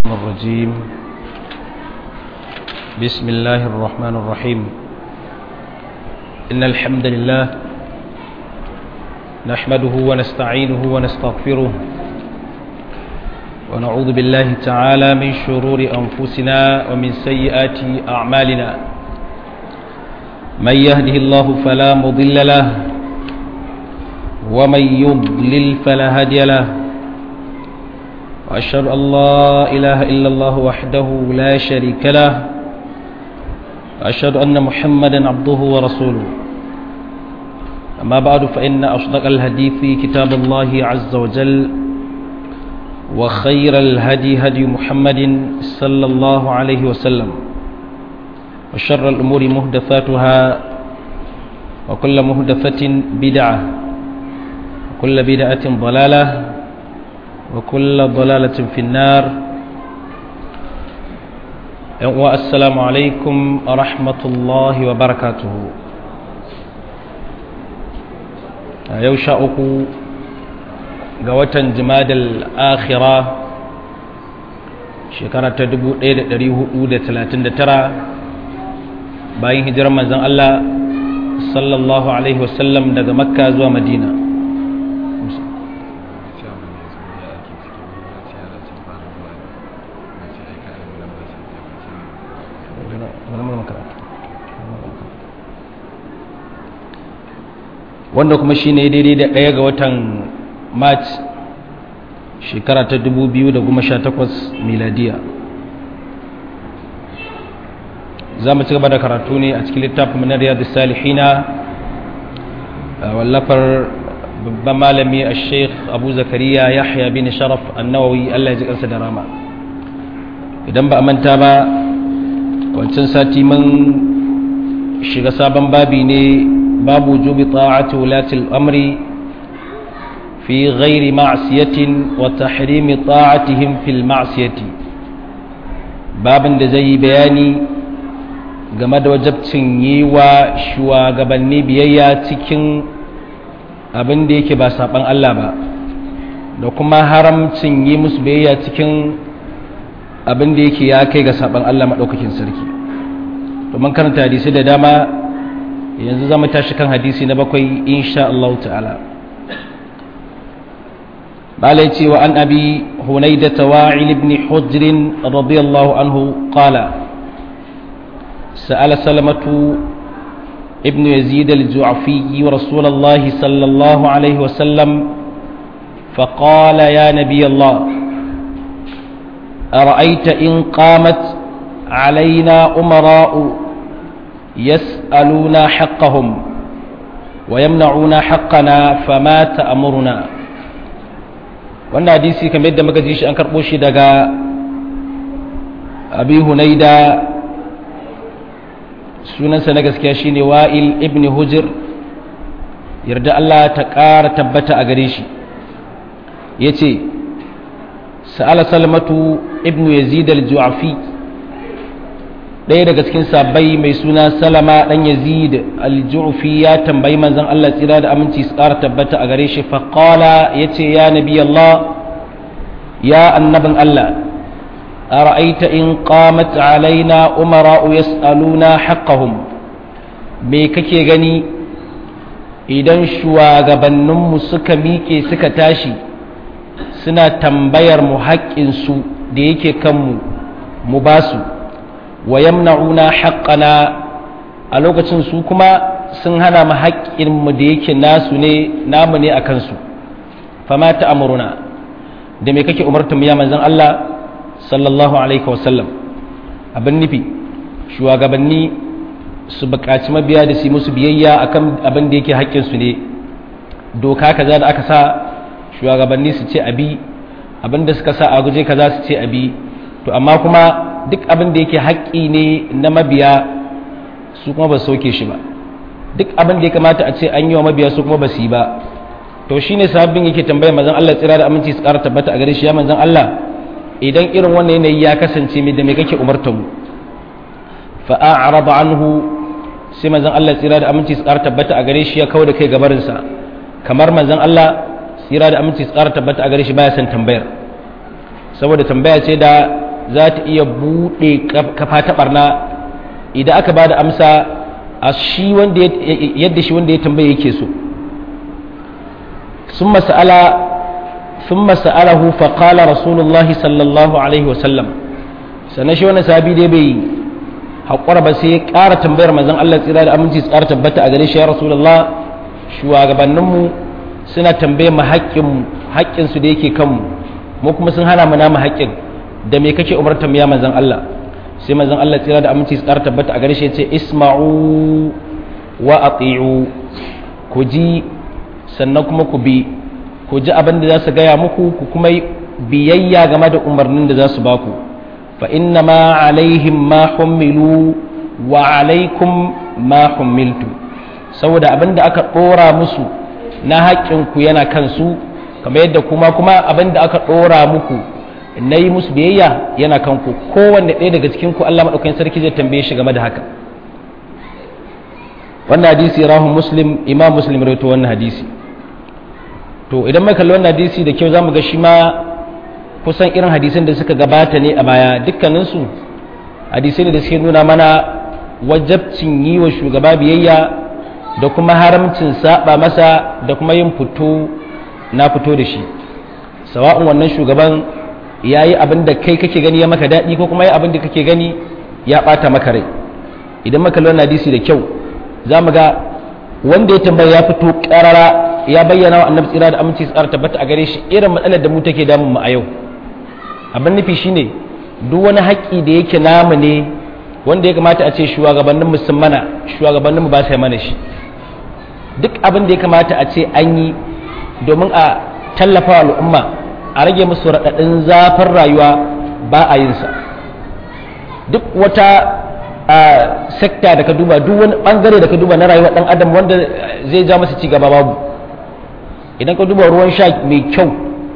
الرجيم بسم الله الرحمن الرحيم إن الحمد لله نحمده ونستعينه ونستغفره ونعوذ بالله تعالى من شرور أنفسنا ومن سيئات أعمالنا من يهده الله فلا مضل له ومن يضلل فلا هادي له وأشهد أن لا إله إلا الله وحده لا شريك له وأشهد أن محمدا عبده ورسوله أما بعد فإن أصدق الحديث كتاب الله عز وجل وخير الهدي هدي محمد صلى الله عليه وسلم وشر الأمور مهدفاتها وكل مهدفة بدعة وكل بدعة ضلالة وكل ضلالة في النار والسلام عليكم ورحمة الله وبركاته يوشا أكو قوة جماد الآخرة شكرا تدبو إيد دريه أودة ثلاثين ترى باين هجرة من الله صلى الله عليه وسلم daga makka zuwa madina wanda kuma shi ne daidai da ɗaya ga watan march shekara ta 2018 miladiya za mu ci gaba da karatu ne a cikin littafin na riyadu salihina wallafar babban malami a sheikh abu zakariya yahya bin sharaf annawawi allah ya ji kansa da rama idan ba a manta ba wancan sati mun shiga sabon babi ne باب وجوب طاعة ولاة الأمر في غير معصية وتحريم طاعتهم في المعصية باب زي بياني game da wajabcin yi wa shugabanni biyayya cikin abin da yake ba saɓan Allah ba da kuma haramcin yi musu biyayya cikin abin da yake ya kai ga saɓan Allah maɗaukakin sarki domin karanta hadisi da dama yanzu zama tashi kan hadisi na bakwai insha Allah ta'ala malai cewa an abi hunaida tawa'il ibn hujr radiyallahu anhu qala سأل سلمة ابن يزيد الجعفي ورسول الله صلى الله عليه وسلم فقال يا نبي الله أرأيت إن قامت علينا أمراء يسألون حقهم ويمنعون حقنا فما تأمرنا wannan hadisi kamar yadda muka ji shi an karɓo shi daga abi hunaida sunansa na gaskiya shine wa'il ibn hujr yarda Allah ta ƙara tabbata a gare shi ya ce sa'ala salmatu ibn yazid al-ju'afi ɗaya daga cikin sabbai mai suna salama ɗan yazid al-ju'fi ya tambayi manzon Allah tsira da aminci su ƙara tabbata a gare shi faƙala ya ce ya nabi Allah ya annabin Allah أرأيت إن قامت علينا أمراء يسألونا حقهم me kake gani idan shugabanninmu suka miƙe suka tashi suna tambayar mu haƙƙinsu da yake kanmu mu ba su wa yamna'una haqqana a lokacin su kuma sun hana mu haƙƙinmu da yake nasu ne namu ne a kansu fama ta amuruna da me kake umartar ya manzon Allah sallallahu alaihi wasallam abin nufi shugabanni su buƙaci mabiya da su musu biyayya akan abin da yake haƙƙinsu ne doka kaza da aka sa shugabanni su ce abi abin da suka sa a guje kaza su ce abi to amma kuma duk abin da yake haƙƙi ne na mabiya su kuma ba su sauke shi ba duk abin da ya kamata a ce an yi wa mabiya su kuma ba su yi ba to shine sabbin yake tambaya manzon Allah tsira da aminci su ƙara tabbata a gare shi ya manzon Allah idan irin wannan yanayi ya kasance mai da mai kake umarta mu fa a'rada anhu sai manzon Allah tsira da aminci su ƙara tabbata a gare shi ya kawo da kai gabarin sa kamar manzon Allah tsira da aminci su ƙara tabbata a gare shi baya son tambayar saboda tambaya ce da za ta iya buɗe kafa ta barna idan aka ba da amsa a shi wanda yadda shi wanda ya tambaye yake so sun masa'ala sun masa'alahu faƙala rasulullahi sallallahu alaihi wasallam sannan shi wani sabi dai bai haƙura ba sai ya ƙara tambayar mazan Allah tsira da aminci su ƙara tabbata a gare shi ya rasulullah shugabanninmu suna tambaye mu haƙƙinsu da yake kanmu mu kuma sun hana mu namu haƙƙin da me kake umartar ya manzon Allah sai manzon Allah tsira da aminci tsara tabbata a gare shi yace isma'u wa ati'u ku ji sannan kuma ku bi ku ji abin da za su gaya muku ku kuma biyayya game da umarnin da za su baku fa inna ma alaihim ma hummilu wa alaikum ma hummiltu saboda abin da aka ɗora musu na haƙƙinku yana kansu kamar yadda kuma kuma abin da aka ɗora muku na yi musu biyayya yana kanku kowanne ɗaya daga cikin ku Allah maɗaukakin sarki zai tambaye shi game da haka wannan hadisi rahun muslim imam muslim rawaito wannan hadisi to idan mai kalli wannan hadisi da kyau zamu ga shi ma kusan irin hadisan da suka gabata ne a baya dukkaninsu hadisai ne da suke nuna mana wajabcin yi wa shugaba biyayya da kuma haramcin saba masa da kuma yin fito na fito da shi sawa'un wannan shugaban ya yi abin da kai kake gani ya maka daɗi ko kuma ya abin da kake gani ya ɓata maka rai idan maka lona hadisi da kyau za mu ga wanda ya tambaya ya fito ƙarara ya bayyana wa annabi tsira da aminci tsara tabbata a gare shi irin matsalar da mu take damun mu a yau abin nufi shine duk wani haƙƙi da yake namu ne wanda ya kamata a ce shugabannin musulmana shugabannin mu ba sai mana shi duk abin da ya kamata a ce an yi domin a tallafa al'umma a rage musu raɗaɗin zafin rayuwa ba a yinsa duk wata sekta da ka duba duk wani ɓangare da ka duba na rayuwar ɗan adam wanda zai ja masa cigaba babu idan ka duba ruwan sha mai kyau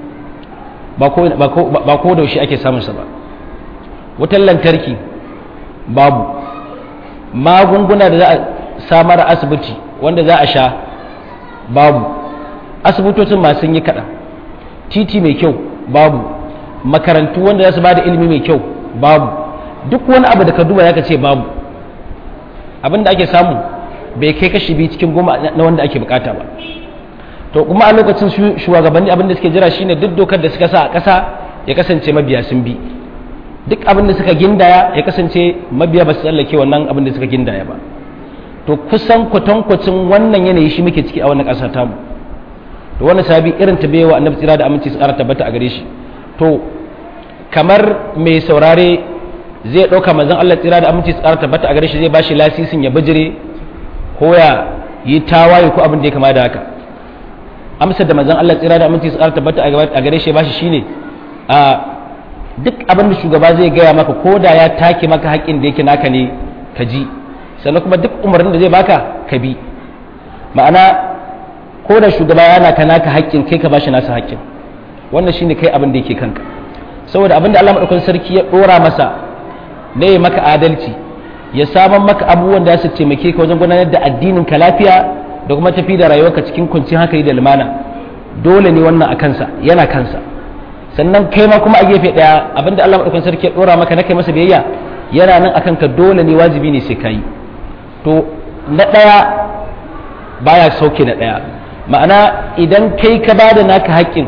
ba ko da shi ake samunsa ba wutan lantarki babu magunguna da za a samar a asibiti wanda za a sha babu asibitocin masu yi kaɗan titi mai kyau babu makarantu wanda za su ba da ilimi mai kyau babu duk wani abu da ka duba ya ce babu abin da ake samu bai kai kashi biyu cikin goma na wanda ake bukata ba to kuma a lokacin shugabanni abin da suke jira shine duk dokar da suka sa a ƙasa ya kasance mabiya sun bi duk abin da suka gindaya ya kasance mabiya ba su tsallake wannan abin da suka gindaya ba to kusan kwatankwacin wannan yanayi shi muke ciki a wannan ƙasa tamu to wani sabi irin ta bewa annabi tsira da aminci su ƙara tabbata a gare shi to kamar mai saurare zai ɗauka manzon Allah tsira da aminci su ƙara tabbata a gare shi zai ba shi lasisin ya bijire ko ya yi tawaye ko abin da ya kama da haka amsar da manzon Allah tsira da aminci su ƙara tabbata a gare shi ya ba shi shine a duk abin da shugaba zai gaya maka ko da ya take maka haƙƙin da yake naka ne ka ji sannan kuma duk umarnin da zai baka ka bi ma'ana ko da shugaba yana ka naka haƙƙin kai ka bashi nasa haƙƙin wannan shine kai abin da yake kanka saboda abin da Allah madaukakin sarki ya dora masa ne ya maka adalci ya saman maka abubuwan da su taimake ka wajen gudanar da addinin ka lafiya da kuma tafi da rayuwarka cikin kwanciyar hankali da lumana dole ne wannan a kansa yana kansa sannan kai ma kuma a gefe daya abin da Allah madaukakin sarki ya dora maka na kai masa biyayya yana nan akan ka dole ne wajibi ne sai kai to na ɗaya baya sauke na ɗaya ma'ana idan kai ka ba da naka haƙƙin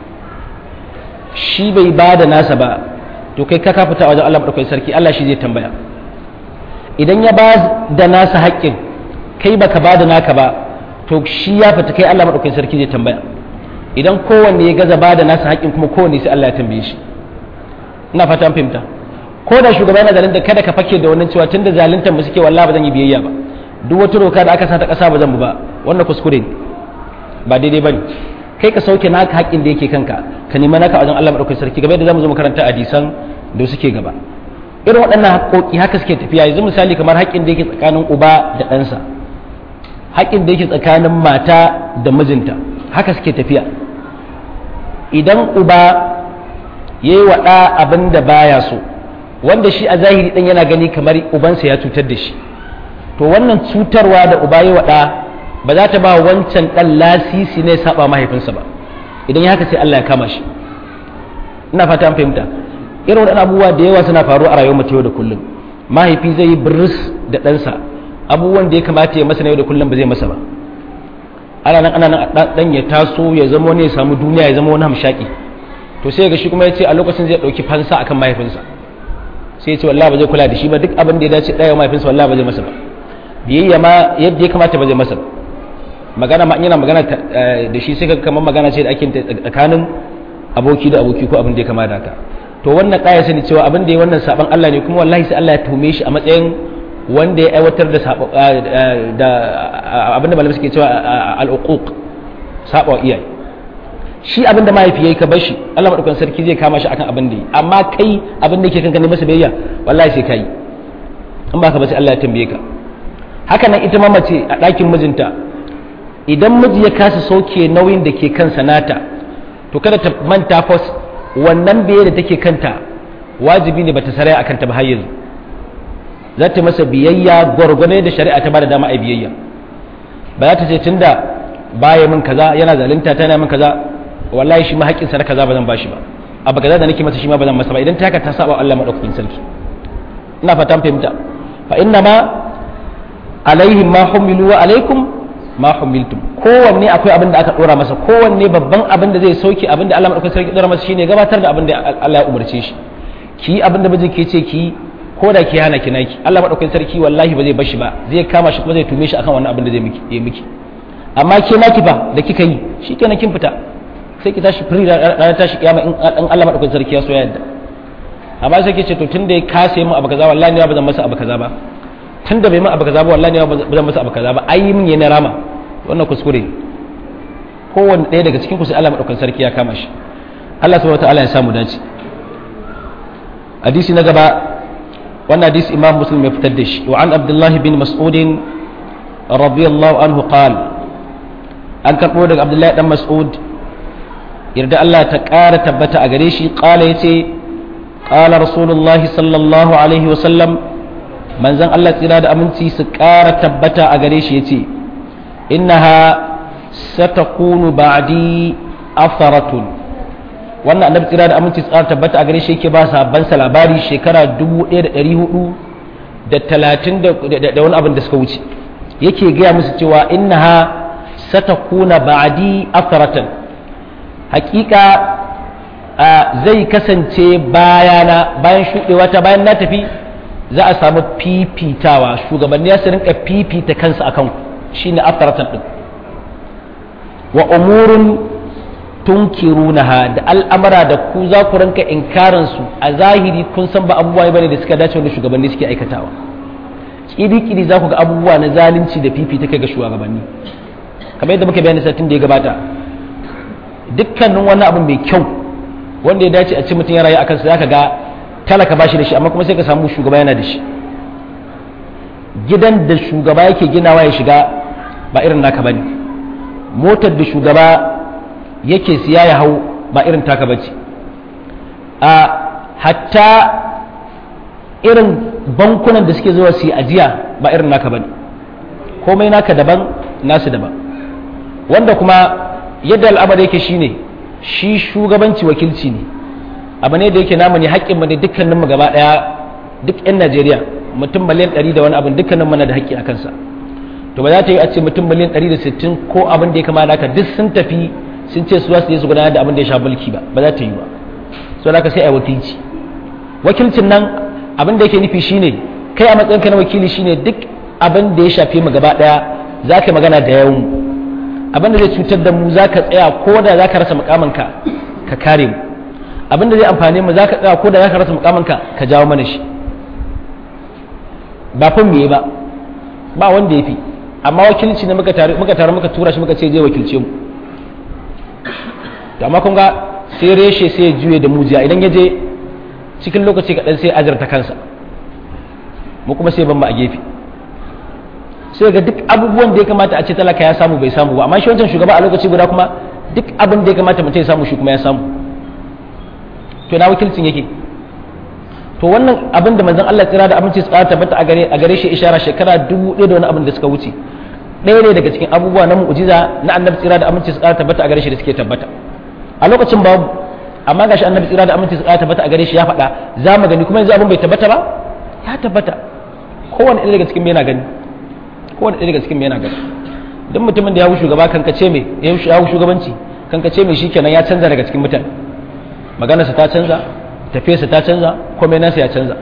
shi bai ba da nasa ba to kai ka kafita wajen Allah maɗaukai sarki Allah shi zai tambaya idan ya ba da nasa haƙƙin kai baka ba da naka ba to shi ya fita kai Allah maɗaukai sarki zai tambaya idan kowanne ya gaza ba da nasa haƙƙin kuma kowanne sai Allah ya tambaye shi ina fata an fahimta ko da shugaba yana zalunta kada ka fake da wannan cewa tunda zaluntar mu suke wallahi ba zan yi biyayya ba duk wata doka da aka sa ta kasa ba zan bu ba wannan kuskure ne ba daidai bane kai ka sauke naka haƙƙin da yake kanka ka nemi naka wajen Allah madaukakin sarki game da zamu zo makaranta hadisan da suke gaba irin waɗannan haƙoƙi haka suke tafiya yanzu misali kamar haƙƙin da yake tsakanin uba da ɗansa haƙƙin da yake tsakanin mata da mijinta haka suke tafiya idan uba ya yi wa ɗa abin da baya so wanda shi a zahiri ɗan yana gani kamar ubansa ya cutar da shi to wannan cutarwa da uba ya wa ɗa ba za ta ba wancan ɗan lasisi ne saba mahaifinsa ba idan ya haka sai Allah ya kama shi ina fata an fahimta irin waɗannan abubuwa da yawa suna faruwa a rayuwar mutum yau da kullum mahaifi zai yi biris da ɗansa abubuwan da ya kamata ya masa na yau da kullum ba zai masa ba ana nan ana nan ɗan ya taso ya zama wani ya samu duniya ya zama wani hamshaki to sai ga shi kuma ya ce a lokacin zai ɗauki fansa akan mahaifinsa sai ya ce wallahi ba zai kula da shi ba duk abin da ya dace ɗaya mahaifinsa wallahi ba zai masa ba biyayya ma yadda ya kamata ba zai masa ba magana ma yana magana da shi sai ka kamar magana ce da ake tsakanin aboki da aboki ko abin da ya kama da haka to wannan kaya sani cewa abin da ya wannan saban Allah ne kuma wallahi sai Allah ya tume shi a matsayin wanda ya aiwatar da da abin da malamai suke cewa al-uquq saba iyaye shi abin da mahaifi yayi ka bar shi Allah madaukakin sarki zai kama shi akan abin da yi amma kai abin da yake kanka ne masa biyayya wallahi sai kai in ba ka ba sai Allah ya tambaye ka haka nan ita ma mace a ɗakin mijinta idan miji ya kasa sauke nauyin da ke kansa nata to kada ta manta fas wannan biye da take kanta wajibi ne bata sarai akan ta ba har yanzu za ta masa biyayya gwargwane da shari'a ta bada dama a biyayya ba za ta ce tunda baya min kaza yana zalunta tana min kaza wallahi shi ma haƙƙin sa na kaza ba zan bashi ba abu kaza da nake masa shi ma ba zan masa ba idan ta haka ta saba Allah madaukakin sarki ina fatan fahimta fa inna ma alaihim ma humilu wa alaikum ma humiltum kowanne akwai abin da aka dora masa kowanne babban abin da zai sauke abin da Allah madaukakin sarki dora masa shine gabatar da abin da Allah ya umarce shi ki abin da miji ke ce ki ko da ki hana ki naki Allah madaukakin sarki wallahi ba zai bashi ba zai kama shi kuma zai tume shi akan wannan abin da zai miki yi miki amma ke naki ba da kika yi shikenan kin fita sai ki tashi firi ranar tashi kiyama in Allah madaukakin sarki ya so ya yadda amma sai ki ce to tunda ya kase mu abu kaza wallahi ba zan masa abu kaza ba tun da bai min abu kaza ba wallahi ba zan masa abu kaza ba ai min yana rama wannan kuskure kowanne ɗaya daga cikin ku sai Allah madaukakin sarki ya kama shi Allah subhanahu wataala ya samu dace hadisi na gaba wannan hadisi Imam Muslim ya fitar da shi wa an Abdullah bin Mas'ud radiyallahu anhu qala an karbo daga Abdullah dan Mas'ud yarda Allah ta ƙara tabbata a gare shi qala yace qala rasulullahi sallallahu alaihi wa sallam manzon Allah tsira da aminci su ƙara tabbata a gare shi ya ce innaha satakunu ba'di afaratun wannan annabi tsira da aminci su ƙara tabbata a gare shi yake ba sabban sa labari shekara 1400 da talatin da wani abin da suka wuce yake gaya musu cewa innaha satakuna ba'di afaratan hakika zai kasance bayana bayan shuɗewa ta bayan na tafi za a samu fifitawa shugabanni ya su rinka fifita kansu akan ku shine afaratan din wa umurun tunkirunaha da al'amara da ku za ku rinka inkarin su a zahiri kun san ba abubuwa bane da suka dace wanda shugabanni suke aikatawa kiri-kiri za ku ga abubuwa na zalunci da fifita kai ga shugabanni kamar yadda muka bayani satin da ya gabata dukkanin wani abu mai kyau wanda ya dace a ce mutum ya rayu akan su zaka ga talaka ba shi da shi amma kuma sai ka samu shugaba yana da shi gidan da shugaba yake ginawa ya shiga ba irin naka bane motar da shugaba yake siya ya hau ba irin taka bace a hatta irin bankunan da suke zuwa su yi ajiya ba irin naka bane komai naka daban nasu daban wanda kuma yadda al'amari yake shine shi shugabanci wakilci ne abu ne da yake namu ne haƙƙin mu ne dukkanin mu gaba ɗaya duk 'yan Najeriya mutum miliyan 100 da wani abin dukkanin mu na da haƙƙi a kansa to ba za ta yi a ce mutum miliyan 160 ko abin da ya kama da duk sun tafi sun ce su za su je su gudanar da abin da ya sha mulki ba ba za ta yi ba so da sai a wakilci wakilcin nan abin da yake nufi shine kai a matsayinka na wakili shine duk abin da ya shafe mu gaba ɗaya za ka magana da yawan mu abin da zai cutar da mu za ka tsaya ko da za ka rasa mukamanka ka kare mu abin da zai amfane mu za ka tsaya ko da za ka rasa mukamanka ka jawo mana shi ba fin me ba ba wanda ya fi amma wakilci ne muka tare muka tare muka tura shi muka ce zai wakilce mu to amma kun ga sai reshe sai ya juye da mujiya idan ya je cikin lokaci kaɗan sai azarta kansa mu kuma sai ban mu a gefe sai ga duk abubuwan da ya kamata a ce talaka ya samu bai samu ba amma shi wancan shugaba a lokaci guda kuma duk abin da ya kamata mutum ya samu shi kuma ya samu to na wakilcin yake to wannan abin da manzon Allah tsira da aminci tsara tabbata a gare a gare shi ishara shekara dubu ɗaya da wani abin da suka wuce ɗaya ne daga cikin abubuwa na mu'jiza na annabi tsira da aminci tsara tabbata a gare shi da suke tabbata a lokacin babu amma gashi annabi tsira da aminci tsira tabbata a gare shi ya faɗa za mu gani kuma yanzu abin bai tabbata ba ya tabbata kowane ɗaya daga cikin yana gani kowane ɗaya daga cikin yana gani duk mutumin da ya hau shugaba kankace mai ya hau shugabanci kankace mai shikenan ya canza daga cikin mutane maganarsa ta canza tafiyarsa ta canza komai nasa ya canza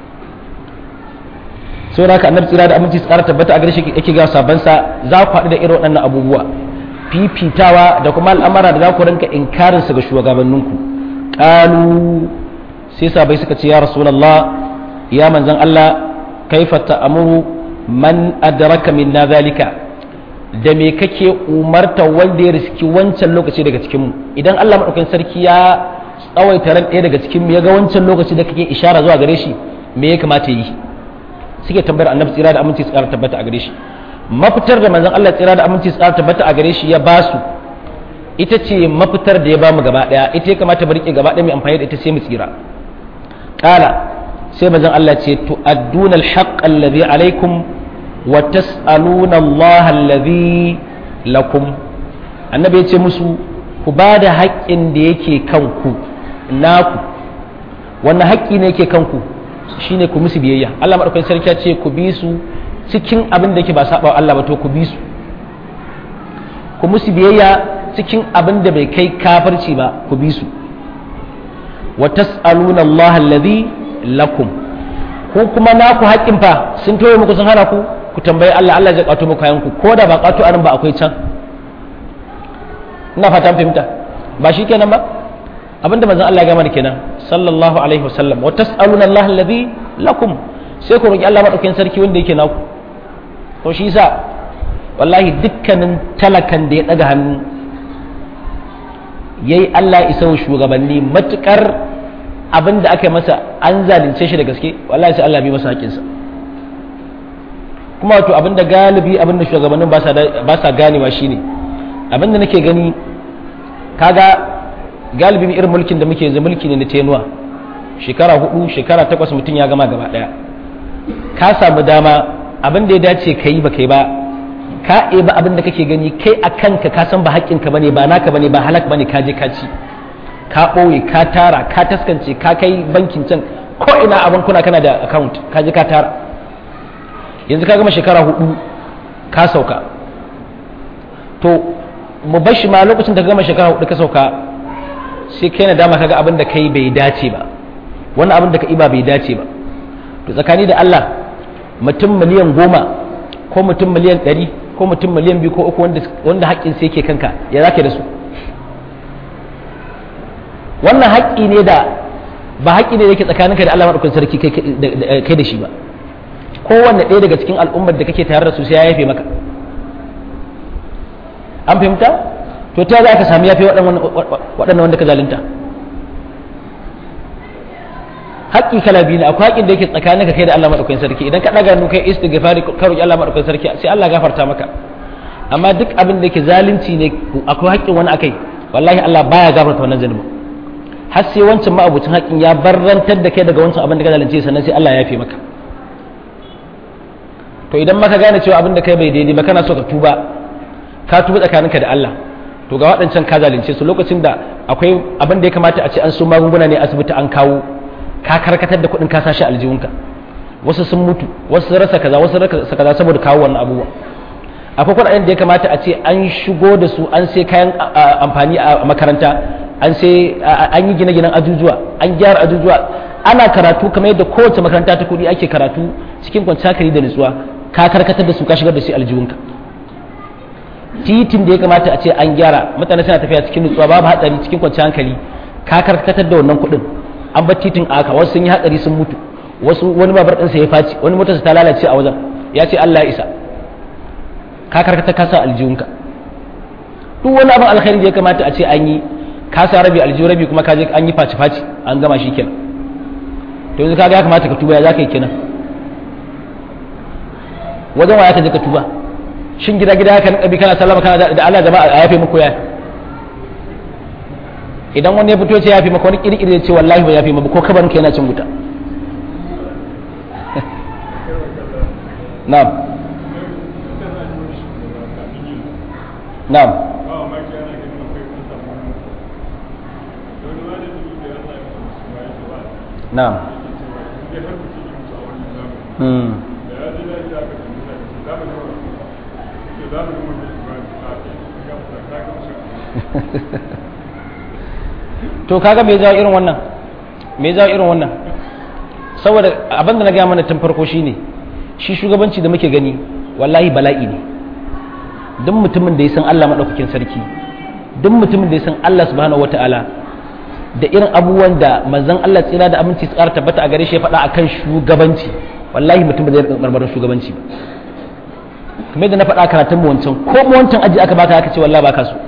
sau da haka annabi tsira da aminci tsara tabbata a gare shi yake ga sabansa za ku haɗu da irin waɗannan abubuwa fifitawa da kuma al'amara da za ku rinka inkarin su ga shugabanninku qalu sai sabai suka ce ya rasulullah ya manzon Allah kaifa ta'muru man adraka minna zalika da me kake umarta wanda ya riski wancan lokaci daga cikin mu idan Allah madaukakin sarki ya tsawaita ran ɗaya daga cikin mu ya ga wancan lokaci da kake ishara zuwa gare shi me ya kamata yi suke tambayar annabi tsira da aminci tsara tabbata a gare shi mafitar da manzon Allah tsira da aminci tsara tabbata a gare shi ya ba su ita ce mafitar da ya ba mu gaba daya ita ya kamata mu rike gaba daya mai amfani da ita sai mu tsira kala sai manzon Allah ce tu'adduna al-haqq alladhi alaykum wa tas'aluna Allah alladhi lakum annabi ya ce musu ku ba da haƙƙin da yake kanku naku wannan haƙƙi ne yake kanku shine ku musu biyayya Allah madaukakin sarki ya ce ku bi su cikin abin da yake ba saba Allah ba to ku bi su ku musu biyayya cikin abin da bai kai kafirci ba ku bi su wa tas'aluna Allah alladhi lakum ko kuma naku haƙƙin fa sun toye muku sun hana ku ku tambayi Allah Allah zai kwato muku kayan ku ko da ba kwato anan ba akwai can ina fatan fahimta ba shi kenan ba abinda manzon Allah ya gama da kenan sallallahu alaihi wasallam wa tas'aluna Allah alladhi lakum sai ku roki Allah madaukakin sarki wanda yake naku to shi yasa wallahi dukkanin talakan da ya daga hannu yayi Allah isa wa shugabanni matukar abinda aka yi masa an zalunce shi da gaske wallahi sai Allah bi masa haƙinsa kuma wato abinda galibi abinda shugabannin ba sa ganewa shine abinda nake gani kaga galibi irin mulkin da muke yanzu mulki ne na tenuwa shekara hudu shekara takwas mutum ya gama gaba daya ka samu dama abin da ya dace ka yi ba kai ba ka ba abin da kake gani kai a kanka ka san ba haƙƙinka bane ba naka bane ba halak bane ka je ka ci ka ɓoye ka tara ka taskance ka kai bankin can ko ina a bankuna kana da account ka je ka tara yanzu ka gama shekara hudu ka sauka to mu bar shi ma lokacin da ka gama shekara hudu ka sauka sai kai na dama kaga abin da kai bai dace ba wannan abin da ka iba bai dace ba to tsakani da Allah mutum miliyan goma ko mutum miliyan ɗari ko mutum miliyan biyu ko uku wanda haƙƙin sai yake kanka ya zaka da su wannan haƙƙi ne da ba haƙƙi ne da yake tsakaninka da Allah maɗaukakin sarki kai da shi ba kowanne ɗaya daga cikin al'ummar da kake tare da su sai ya yafe maka an fahimta to ta za ka sami yafe waɗannan wanda ka zalunta haƙƙi kala biyu ne akwai haƙƙin da yake tsakanin ka kai da Allah maɗaukakin sarki idan ka ɗaga nuka istighfari ka roƙi Allah maɗaukakin sarki sai Allah gafarta maka amma duk abin da yake zalunci ne akwai haƙƙin wani akai wallahi Allah baya gafarta wannan zalimi har sai wancan ma'abucin haƙƙin ya barrantar da kai daga wancan abin da ka zalunce sannan sai Allah ya yafe maka to idan maka gane cewa abin da kai bai daidai ba kana so ka tuba ka tuba tsakaninka da Allah to ga waɗancan ka zalunce su lokacin da akwai abin da ya kamata a ce an so magunguna ne asibiti an kawo ka karkatar da kuɗin ka sashi aljihunka wasu sun mutu wasu sun rasa kaza wasu rasa kaza saboda kawo wannan abubuwa akwai kuɗaɗen da ya kamata a ce an shigo da su an sai kayan amfani a makaranta an sai an yi gine-ginen ajujuwa an gyara ajujuwa ana karatu kamar yadda kowace makaranta ta kuɗi ake karatu cikin kwanciyar hankali da nutsuwa ka karkatar da su ka shigar da su aljihunka titin da ya kamata a ce an gyara mutane suna tafiya cikin nutsuwa babu hatsari cikin kwanciyar hankali ka karkatar da wannan kuɗin an bar titin aka wasu sun yi hatsari sun mutu wasu wani babar ɗinsa ya faci wani motarsa ta lalace a wajen ya ce Allah ya isa ka karkatar ka sa aljihunka duk wani abin alkhairi da ya kamata a ce an yi ka sa rabi aljihu rabi kuma ka je an yi faci faci an gama shi kenan to yanzu kaga ya kamata ka tuba ya za ka yi kenan wajen wa ya ka je ka tuba shin gida gida haka nabi kana sallama kana da Allah jama'a a yafe muku ya idan wani ya fito ce yafe maka wani kirkiri ya ce wallahi ba yafe maka ko kabarin ka yana cin wuta na'am na'am na'am hmm to kaga me jawo irin wannan me jawo irin wannan saboda abin da na gaya mana tun farko shine shi shugabanci da muke gani wallahi bala'i ne duk mutumin da ya san Allah maɗaukakin sarki duk mutumin da ya san Allah subhanahu wataala da irin abubuwan da manzon Allah tsira da aminci su ƙara tabbata a gare shi ya faɗa akan shugabanci wallahi mutum ba zai rika marmarin shugabanci ba kamar yadda na faɗa karatun mu wancan ko mu wancan aji aka baka aka ce wallahi baka so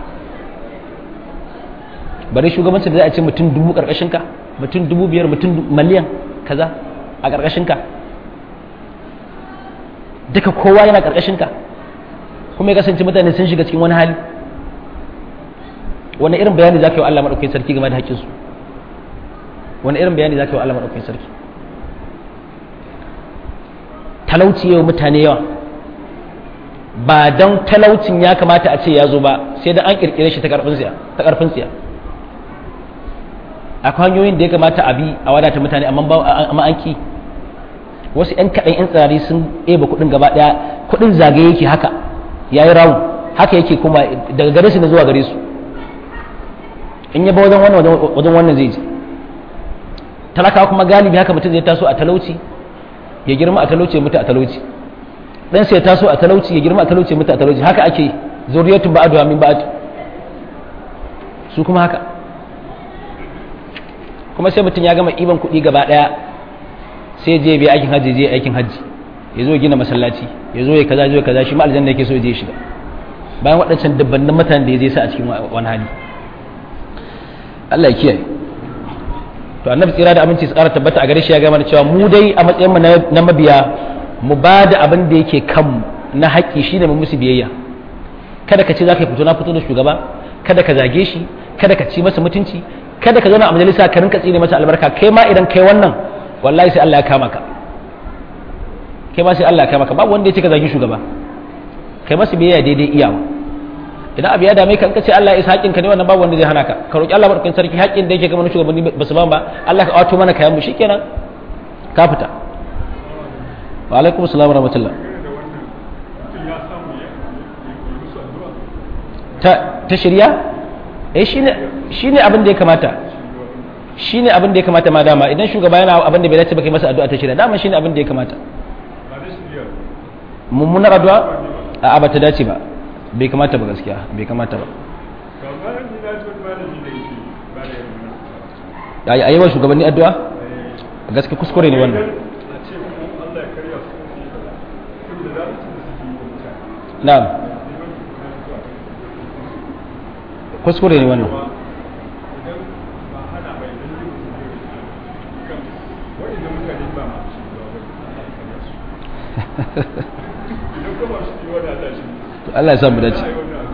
bare shugabancin da za a ce mutum dubu karkashin ka mutum dubu biyar mutum miliyan kaza a karkashin ka duka kowa yana karkashin ka kuma ya kasance mutane sun shiga cikin wani hali wani irin bayani za ka yi wa Allah maɗaukakin sarki game da haƙƙinsu wani irin bayani za ka yi wa Allah maɗaukakin sarki talauci yau mutane yawa ba don talaucin ya kamata a ce ya zo ba sai da an ƙirƙire shi ta ƙarfin tsiya akwai hanyoyin da ya kamata a bi a wadata mutane amma an ki wasu 'yan kaɗan 'yan tsirari sun ɗeba kuɗin gaba ɗaya kuɗin zagaye yake haka ya yi rawun haka yake kuma daga gare su na zuwa gare su in yaba wajen wannan wajen wannan zai ji talakawa kuma galibi haka mutum zai taso a talauci ya girma a talauci ya mutu a talauci dan sai ya taso a talauci ya girma a talauci ya mutu a talauci haka ake zuriyatun ba'adu min ba'ad su kuma haka kuma sai mutum ya gama iban kuɗi gaba ɗaya sai je biya aikin hajji je aikin hajji ya zo gina masallaci ya zo ya kaza zo ya kaza shi ma aljanna yake so ya je shiga bayan waɗancan dabbannin mutanen da ya je sa a cikin wani hali Allah ya kiyaye to annabi tsira da aminci tsara tabbata a gare shi ya gama da cewa mu dai a matsayin mu na mabiya mu ba da abin da yake kan na haƙƙi shine mu musu biyayya kada ka ce za ka fito na fito da shugaba kada ka zage shi kada ka ci masa mutunci kada ka zauna a majalisa ka rinka tsine masa albarka kai ma idan kai wannan wallahi sai Allah ya kama ka kai ma sai Allah ya kama ka babu wanda ya ce ka zagi shugaba kai masa biyayya daidai iyawa idan abu ya dame ka in ka ce Allah ya isa haƙƙin ka ne wannan babu wanda zai hana ka ka roki Allah madaukakin sarki haƙƙin da yake ga mana shugabanni ba su ban ba Allah ka wato mana kayan mu shikenan ka fita wa alaikum assalam wa rahmatullah ta ta shirya eh shine shine abin da ya kamata shine abin da ya kamata ma dama idan shugaba yana abin da bai dace ba kai masa addu'a ta shirya dama shine abin da ya kamata mummunar addu'a a ba ta dace ba bai kamata ba gaskiya bai kamata ba a yi wa shugabanni addu'a gaske kuskure ne wannan na'am kuskure ne wannan Allah ya samu dace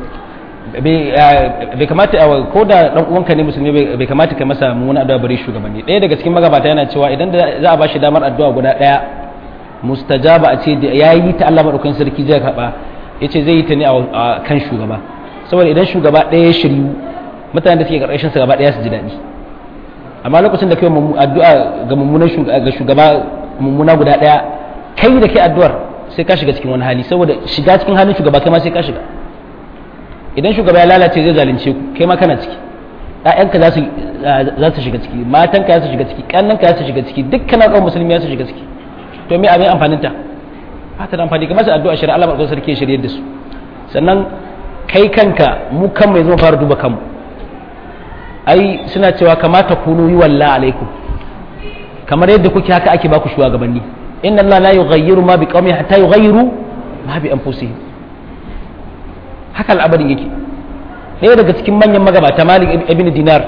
bai kamata ko da dan uwanka ne musulmi bai kamata ka masa mummuna addu'a bare shugabanni ɗaya daga cikin magabata yana cewa idan za a bashi damar addu'a guda ɗaya mustajaba a ce da yayi ta Allah madaukakin sarki zai karba yace zai yi ta ne a kan shugaba saboda idan shugaba ɗaya ya shiryu mutanen da suke karkashin sa gaba ɗaya su ji daɗi amma lokacin da kai addu'a ga mummunan ga shugaba mummuna guda ɗaya kai da kai addu'ar sai ka shiga cikin wani hali saboda shiga cikin halin shugaba kai ma sai ka shiga idan shugaba ya lalace zai zalunce ku kai ma kana ciki ƴaƴanka za su za su shiga ciki matanka za su shiga ciki ƙannanka za su shiga ciki dukkan al'ummar musulmi za su shiga ciki to me abin amfanin ta ba ta da amfani kamar su addu'a shari'a Allah barkatu sarki shirye da su sannan kai kanka mu kan mai zama fara duba kanmu ai suna cewa kamata kunu yi walla alaikum kamar yadda kuke haka ake baku shugabanni inna Allah la yughayyiru ma biqaumin hatta yughayyiru ma bi anfusihim haka al'abarin yake ɗaya daga cikin manyan magabata Malik ibn Dinar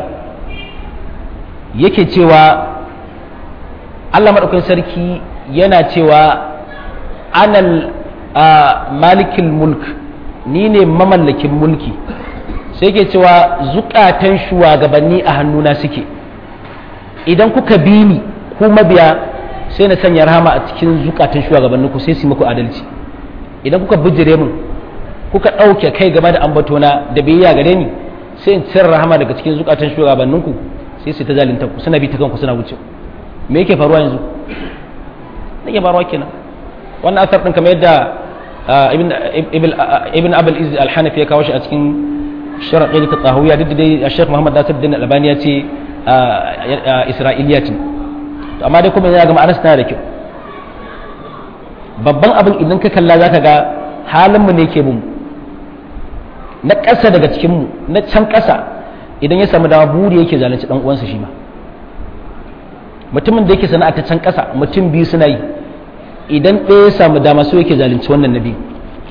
yake cewa Allah madaukakin sarki yana cewa anal malikil mulk ni ne mamallakin mulki sai ke cewa zukatan shugabanni a hannuna suke idan kuka bi ni ku mabiya sai na sanya rahama a cikin zukatan shugabannin ku sai su muku adalci idan kuka bijire mun kuka ɗauke kai game da ambatona da biyayya gare ni sai in cire rahama daga cikin zukatan shugabannin ku sai su ta zalunta ku suna bi ta kanku suna wuce me yake faruwa yanzu yake faruwa kenan wannan asar din kamar yadda ibn abul izz al-hanafi ya kawo shi a cikin sharaɗi ta tsahawiyya duk da dai Sheikh Muhammad Nasir Din Albani ya ce Isra'iliya ce to amma dai kuma ya ga ma'anar tana da kyau babban abin idan ka kalla zaka ga halinmu ne ke bin na ƙasa daga cikinmu na can ƙasa idan ya samu dama buri yake zalunci dan uwansa shi ma mutumin da yake sana'a ta can ƙasa mutum biyu suna yi idan ɗaya ya samu dama so yake zalunci wannan na biyu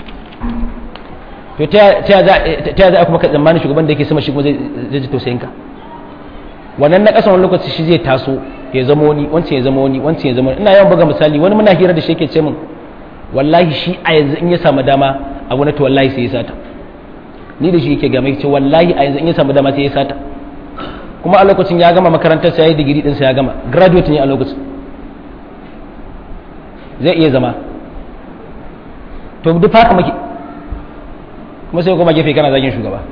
to ta ya za a kuma ka tsammanin shugaban da yake sama shi kuma zai ji tausayin ka wannan na ƙasa wani lokaci shi zai taso ya zama wani wancan ya zama wani wancan ya zama wani ina yawan buga misali wani muna hira da shi yake ce min wallahi shi a yanzu in ya samu dama a wani to wallahi sai ya sata ni da shi yake ga mai ce wallahi a yanzu in ya samu dama sai ya sata kuma a lokacin ya gama makarantar sa ya yi digiri din sa ya gama graduate ne a lokacin zai iya zama to duk haka muke kuma sai kuma gefe kana zagin shugaba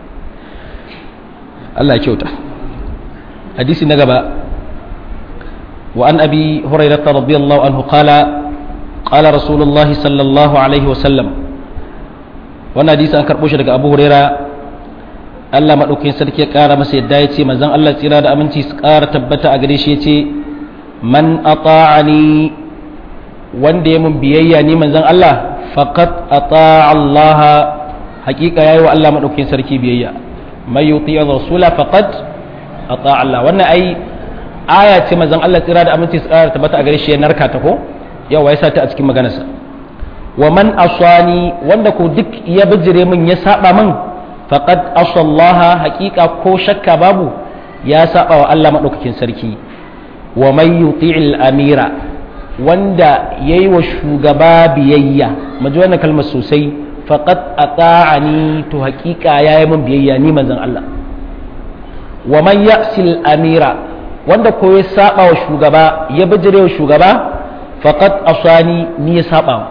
Allah ya kyauta hadisi na gaba wa an abi hurairah radiyallahu anhu qala qala rasulullah sallallahu alaihi wa sallam wannan hadisi an karbo shi daga abu hurairah Allah madaukakin sarki ya kara masa yadda ya ce manzon Allah tsira da aminci su kara tabbata a gare shi ya ce man ata'ani wanda ya mun biyayya ni manzon Allah faqad ata'a Allah hakika yayi wa Allah madaukakin sarki biyayya may yuti rasula faqad ata Allah wannan ai aya ce manzon Allah tsira da aminci tsara tabbata a gare shi ya narka ta ko yawa ya sata a cikin maganarsa wa man asani wanda ko duk ya bijire min ya saba min faqad asallaha hakika ko shakka babu ya saba wa Allah madaukakin sarki wa may yuti'il amira wanda yayi wa shugaba biyayya mu ji wannan kalmar sosai faqad ata'ani to haƙiƙa yayi min biyayya ni manzon Allah wa man ya'sil amira wanda ko ya saba wa shugaba ya bijire wa shugaba faqad asani ni ya saba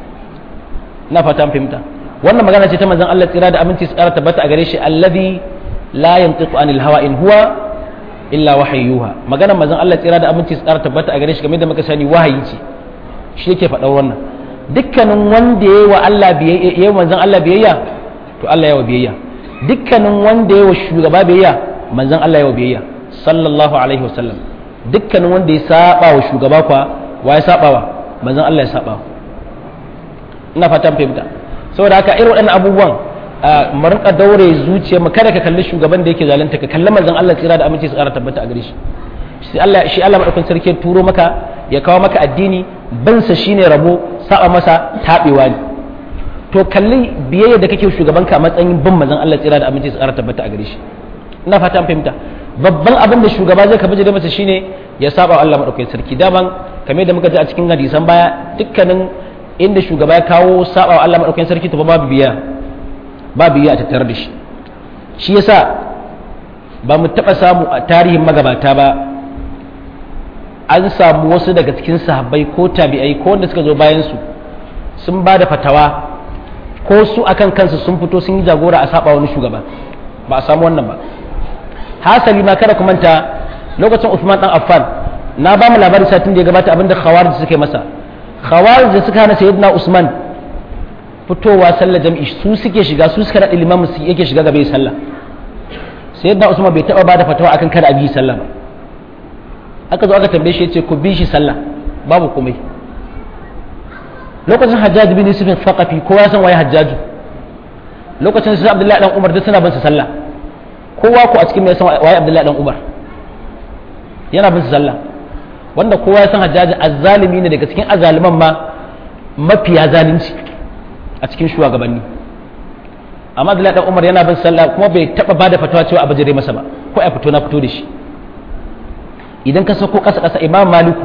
na fatan fahimta wannan magana ce ta manzon Allah tsira da aminci su ƙara tabbata a gare shi alladhi la yantiqu anil hawa in huwa illa wahayyuha maganar manzon Allah tsira da aminci su ƙara tabbata a gare shi game da muka sani wahayi ce shi yake faɗar wannan dukkanin wanda ya yi wa Allah biyayya ya yi manzon Allah biyayya to Allah ya wa biyayya dukkanin wanda ya yi wa shugaba biyayya manzon Allah ya wa biyayya sallallahu alaihi wasallam dukkanin wanda ya saba wa shugaba kwa wa ya saba wa manzon Allah ya saba ina fatan fahimta saboda haka irin waɗannan abubuwan mu rinka daure zuciya mu kada ka kalli shugaban da yake zalunta ka kalli manzon Allah tsira da aminci su ƙara tabbata a gare shi shi Allah shi Allah madaukakin sarki ya turo maka ya kawo maka addini bansa shine rabo saba masa tabewa ne to kalli biyayya da kake shugabanka a matsayin bin manzon Allah tsira da aminci su ƙara tabbata a gare shi ina fata an fahimta babban abin da shugaba zai kafa da masa shine ya saba Allah madaukakin sarki daban kamar da muka ji a cikin hadisan baya dukkanin inda shugaba ya kawo saba Allah madaukakin sarki to babu biya babu biya a tattare da shi shi yasa ba mu taɓa samu a tarihin magabata ba an samu wasu daga cikin sahabbai ko tabi'ai ko wanda suka zo bayan su sun ba da fatawa ko su akan kansu sun fito sun yi jagora a saba wani shugaba ba a samu wannan ba hasali ma kada ku manta lokacin Uthman dan Affan na ba mu labarin satin da ya gabata abinda khawarij suka yi masa khawarij da suka hana sayyidina Usman fitowa sallar jam'i su suke shiga su suka naɗa limamin su yake shiga gaba sallah sayyidina Usman bai taɓa ba da fatawa akan kada a bi sallah ba aka zo aka tambaye shi yace ku bi shi sallah babu komai lokacin Hajjaj bin Yusuf Thaqafi kowa san waye Hajjaju lokacin sai Abdullahi dan Umar duk suna bin sa sallah kowa ko a cikin mai san waye Abdullahi dan Umar yana bin sallah wanda kowa ya san hajjaji azzalimi ne daga cikin azaliman ma mafiya zalunci a cikin shugabanni amma Abdullahi dan Umar yana bin sallah kuma bai taba bada fatawa cewa abu jire masa ba ko a fito na fito da shi idan ka sako kasa kasa Imam Maliku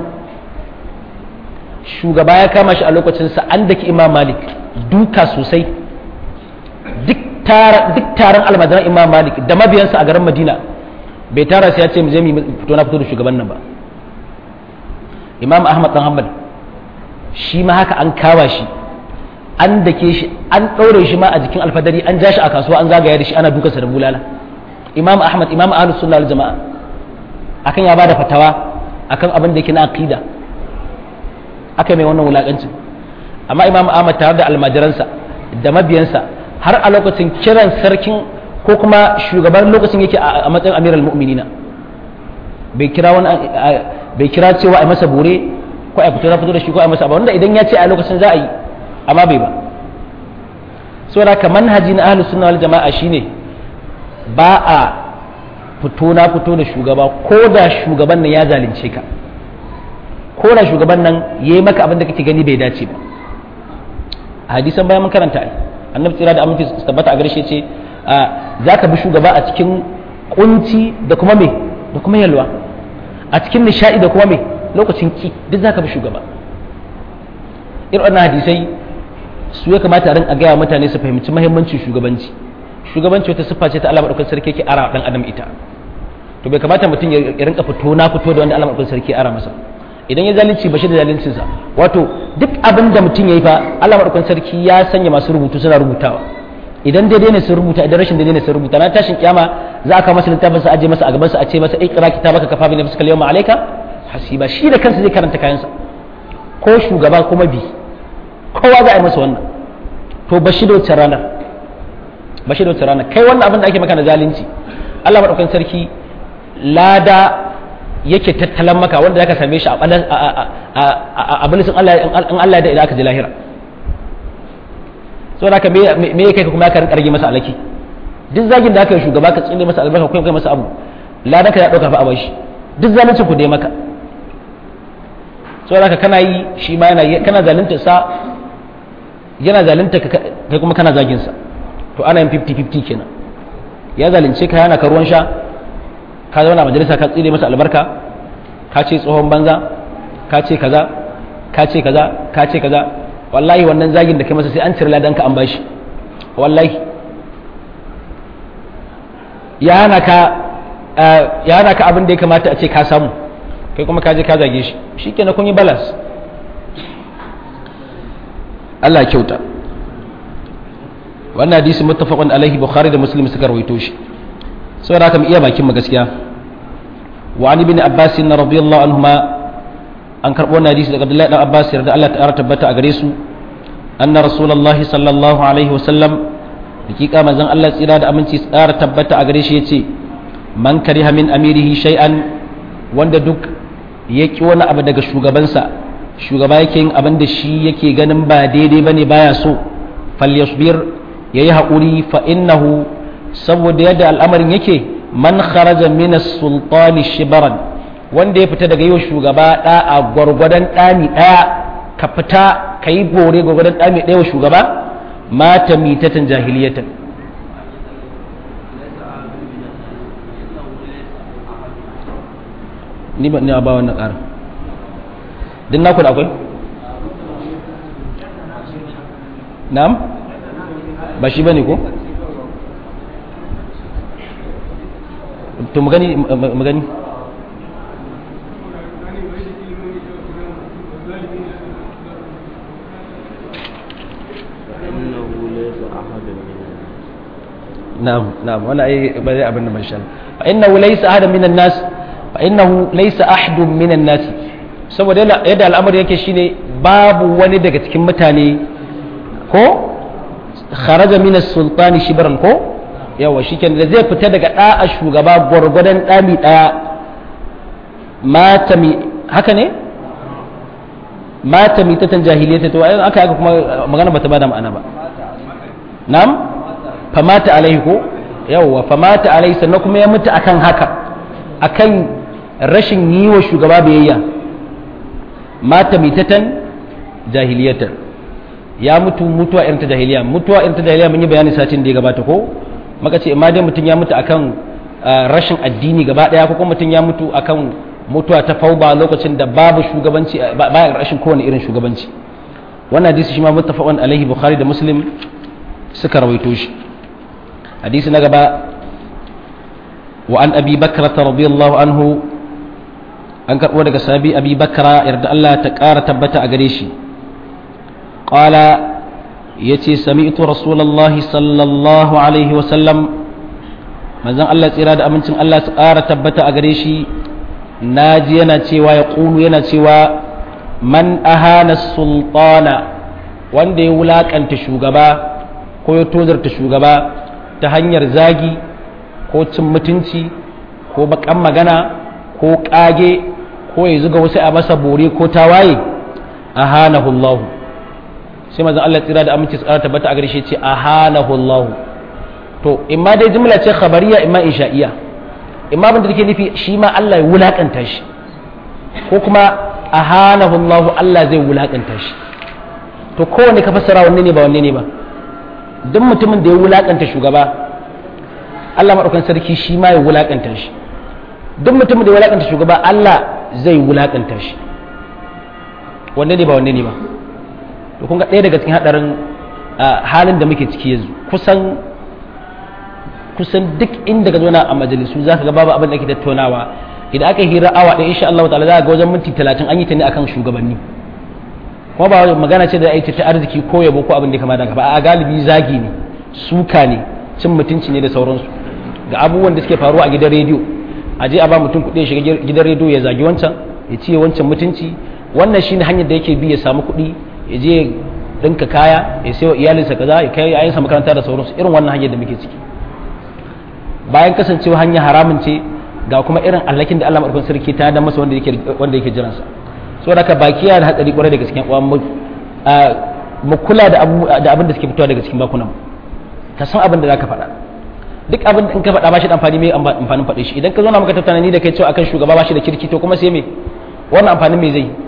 shugaba ya kama shi a lokacin sa an daki Imam Malik duka sosai duk taron almajiran Imam Malik da mabiyansa a garin Madina bai tara sai ya ce mu je mu fito na fito da shugaban nan ba imam ahmad dan hanbal shi ma haka an kawa shi an dake shi an ɗaure shi ma a jikin alfadari an ja shi a kasuwa an zagaya da shi ana dukansa da bulala imam ahmad imam ahlus sunna wal jama'a akan ya bada fatawa akan abin da yake na aqida aka mai wannan wulakancin amma imam ahmad tare da almajiransa da mabiyansa har a lokacin kiran sarkin ko kuma shugaban lokacin yake a matsayin amiral mu'minina bai kira wani bai kira cewa a masa bore ko a fito na fito da shi ko a masa abu wanda idan ya ce a lokacin za a yi amma bai ba saboda ka manhaji na ahlus sunna wal jama'a shine ba a fito na fito da shugaba ko da shugaban nan ya zalunce ka ko da shugaban nan yayi maka abin da kake gani bai dace ba a hadisan bayan mun karanta ai annabi tsira da aminci su tabbata a gare shi ce za ka bi shugaba a cikin kunci da kuma me da kuma yalwa a cikin nishadi da kuma me lokacin ki duk za ka bi shugaba irin wannan hadisai su ya kamata a rinka gaya mutane su fahimci mahimmancin shugabanci shugabanci wata siffa ce ta Allah madaukakin sarki yake ara dan adam ita to bai kamata mutum ya rinka fito na fito da wanda Allah madaukakin sarki ara masa idan ya zalunci ba shi da zaluncinsa wato duk abin da mutum ya yi fa Allah madaukakin sarki ya sanya masu rubutu suna rubutawa idan daidai ne su rubuta idan rashin daidai ne su rubuta na tashin kiyama za a kawo masa littafin sa aje masa a gaban sa a ce masa ikra kitabaka kafa bi nafsika al-yawma alayka hasiba shi da kansa zai karanta kayansa ko shugaba kuma bi kowa za a yi masa wannan to ba shi da wacce ranar ba shi da wacce ranar kai wannan abin da ake maka na zalunci Allah madaukakin sarki lada yake tattalan maka wanda zaka same shi a abin sun Allah in Allah da idan aka je lahira so da me me kai kuma ka rage masa alaki duk zagin da aka yi shugaba ka tsine masa albarka ko kai masa abu ladan ka ya dauka fa a bashi duk zalunci ku dai maka so da kana yi shi ma yana kana zalunta sa yana zalunta kai kuma kana zagin sa to ana yin 50-50 kenan ya zalunce ka yana ka ruwan sha ka zauna majalisa ka tsire masa albarka ka ce tsohon banza ka ce kaza ka ce kaza ka ce kaza wallahi wannan zagin da kai masa sai an cire ladan ka an bashi wallahi ya hana ka ya hana ka abin da ya kamata a ce ka samu kai kuma ka je ka zage shi shikenan kun yi balance Allah kyauta wannan hadisi muttafaqun alaihi bukhari da muslim suka rawaito shi saboda haka mu iya bakin mu gaskiya wa ali bin abbas radiyallahu anhuma an karbo wannan hadisi daga abdullahi dan abbas yarda Allah ta'ala tabbata a gare su anna rasulullahi sallallahu alaihi wa sallam hakika manzon Allah tsira da aminci tsara tabbata a gare shi yace man kariha min amirihi shay'an wanda duk ya ki wani abu daga shugabansa shugaba yake yin abin da shi yake ganin ba daidai bane baya so falyasbir yayi haƙuri fa innahu saboda yadda al'amarin yake man kharaja min as-sultani shibran wanda ya fita daga yau shugaba da a gwargwadon dami daya ka fita kai bore gwargwadon dami daya wa shugaba mata mitatan jahiliyatan ni ba ni ba wannan ƙarin din naku da akwai na'am ba shi bane ko to magani magani na'am na'am wala ai ba zai abin da man sha fa innahu laysa ahadan minan nas fa innahu laysa ahadun minan nas saboda yadda al'amari yake shine babu wani daga cikin mutane ko kharaja min as-sultani shibran ko yawa shikenan da zai fita daga da'a shugaba gwargwadon dami daya mata mi haka ne mata mi tatan jahiliyyata to ayin aka haka kuma magana bata bada ma'ana ba na'am famata alaihi ko yawa famata alaihi sannan kuma ya mutu akan haka akan rashin yi wa shugaba biyayya mata mitatan jahiliyatan ya mutu mutuwa irin ta jahiliya mutuwa irin ta jahiliya mun yi bayani satin da ya gabata ko maka ce amma dai mutum ya mutu akan rashin addini gaba daya ko kuma mutum ya mutu akan mutuwa ta fauba lokacin da babu shugabanci bayan rashin kowane irin shugabanci wannan hadisi shi ma muttafaqun alaihi bukhari da muslim suka rawaito shi hadisi na gaba wa an abi bakrata radiyallahu anhu an karɓo daga sabi abi bakra yarda Allah ta ƙara tabbata a gare shi ƙala ya ce sami'tu rasulallahi sallallahu alaihi wasallam manzan Allah tsira da amincin Allah su ƙara tabbata a gare shi naji yana cewa ya ƙulu yana cewa man ahana sultana wanda ya wulaƙanta shugaba ko ya tozarta shugaba ta hanyar zagi ko cin mutunci ko baƙan magana ko ƙage ko ya zuga wasu a masa bore ko tawaye ahanahu Allah sai mazan Allah tsira da aminci tsara tabbata a gare shi ce ahanahu Allah to imma dai jumla ce khabariya imma insha'iya imma abin da take nufi shi ma Allah ya wulakanta shi ko kuma ahanahu Allah Allah zai wulakanta shi to kowanne ka fassara wanne ne ba wanne ne ba duk mutumin da ya wulakanta shugaba Allah madaukan sarki shi ma ya wulakanta shi duk mutumin da ya wulakanta shugaba Allah zai wulakanta shi wanne ne ba wanne ne ba to kun ga ɗaya daga cikin hadarin halin da muke ciki yanzu kusan kusan duk inda ka zauna a majalisu za ka ga babu abin da ake tattaunawa idan aka hira awa ɗaya insha Allah ta'ala za ga wajen minti talatin an yi ta ne akan shugabanni kuma ba magana ce da aiki ta arziki ko yabo ko abin da kama da ba a galibi zagi ne suka ne cin mutunci ne da sauransu ga abubuwan da suke faruwa a gidan rediyo a je a ba mutum kuɗi ya shiga gidan rediyo ya zagi wancan ya ciye wancan mutunci wannan shine hanyar da yake bi ya samu kuɗi ya je ɗinka kaya ya sayo iyalinsa kaza ya kai yayansa makaranta da sauransu irin wannan hanyar da muke ciki bayan kasancewa hanya haramun ce ga kuma irin allakin da Allah madaukakin sarki ta da masa wanda yake wanda yake jiransa saboda haka baki yana da hatsari kwarai daga cikin uwan mu kula da abu da abin da suke fitowa daga cikin bakunan ka san abin da zaka faɗa duk abin da in ka faɗa ba shi da amfani mai amfanin faɗe shi idan ka zo na maka tattauna ni da kai cewa akan shugaba ba shi da kirki to kuma sai me wannan amfanin me zai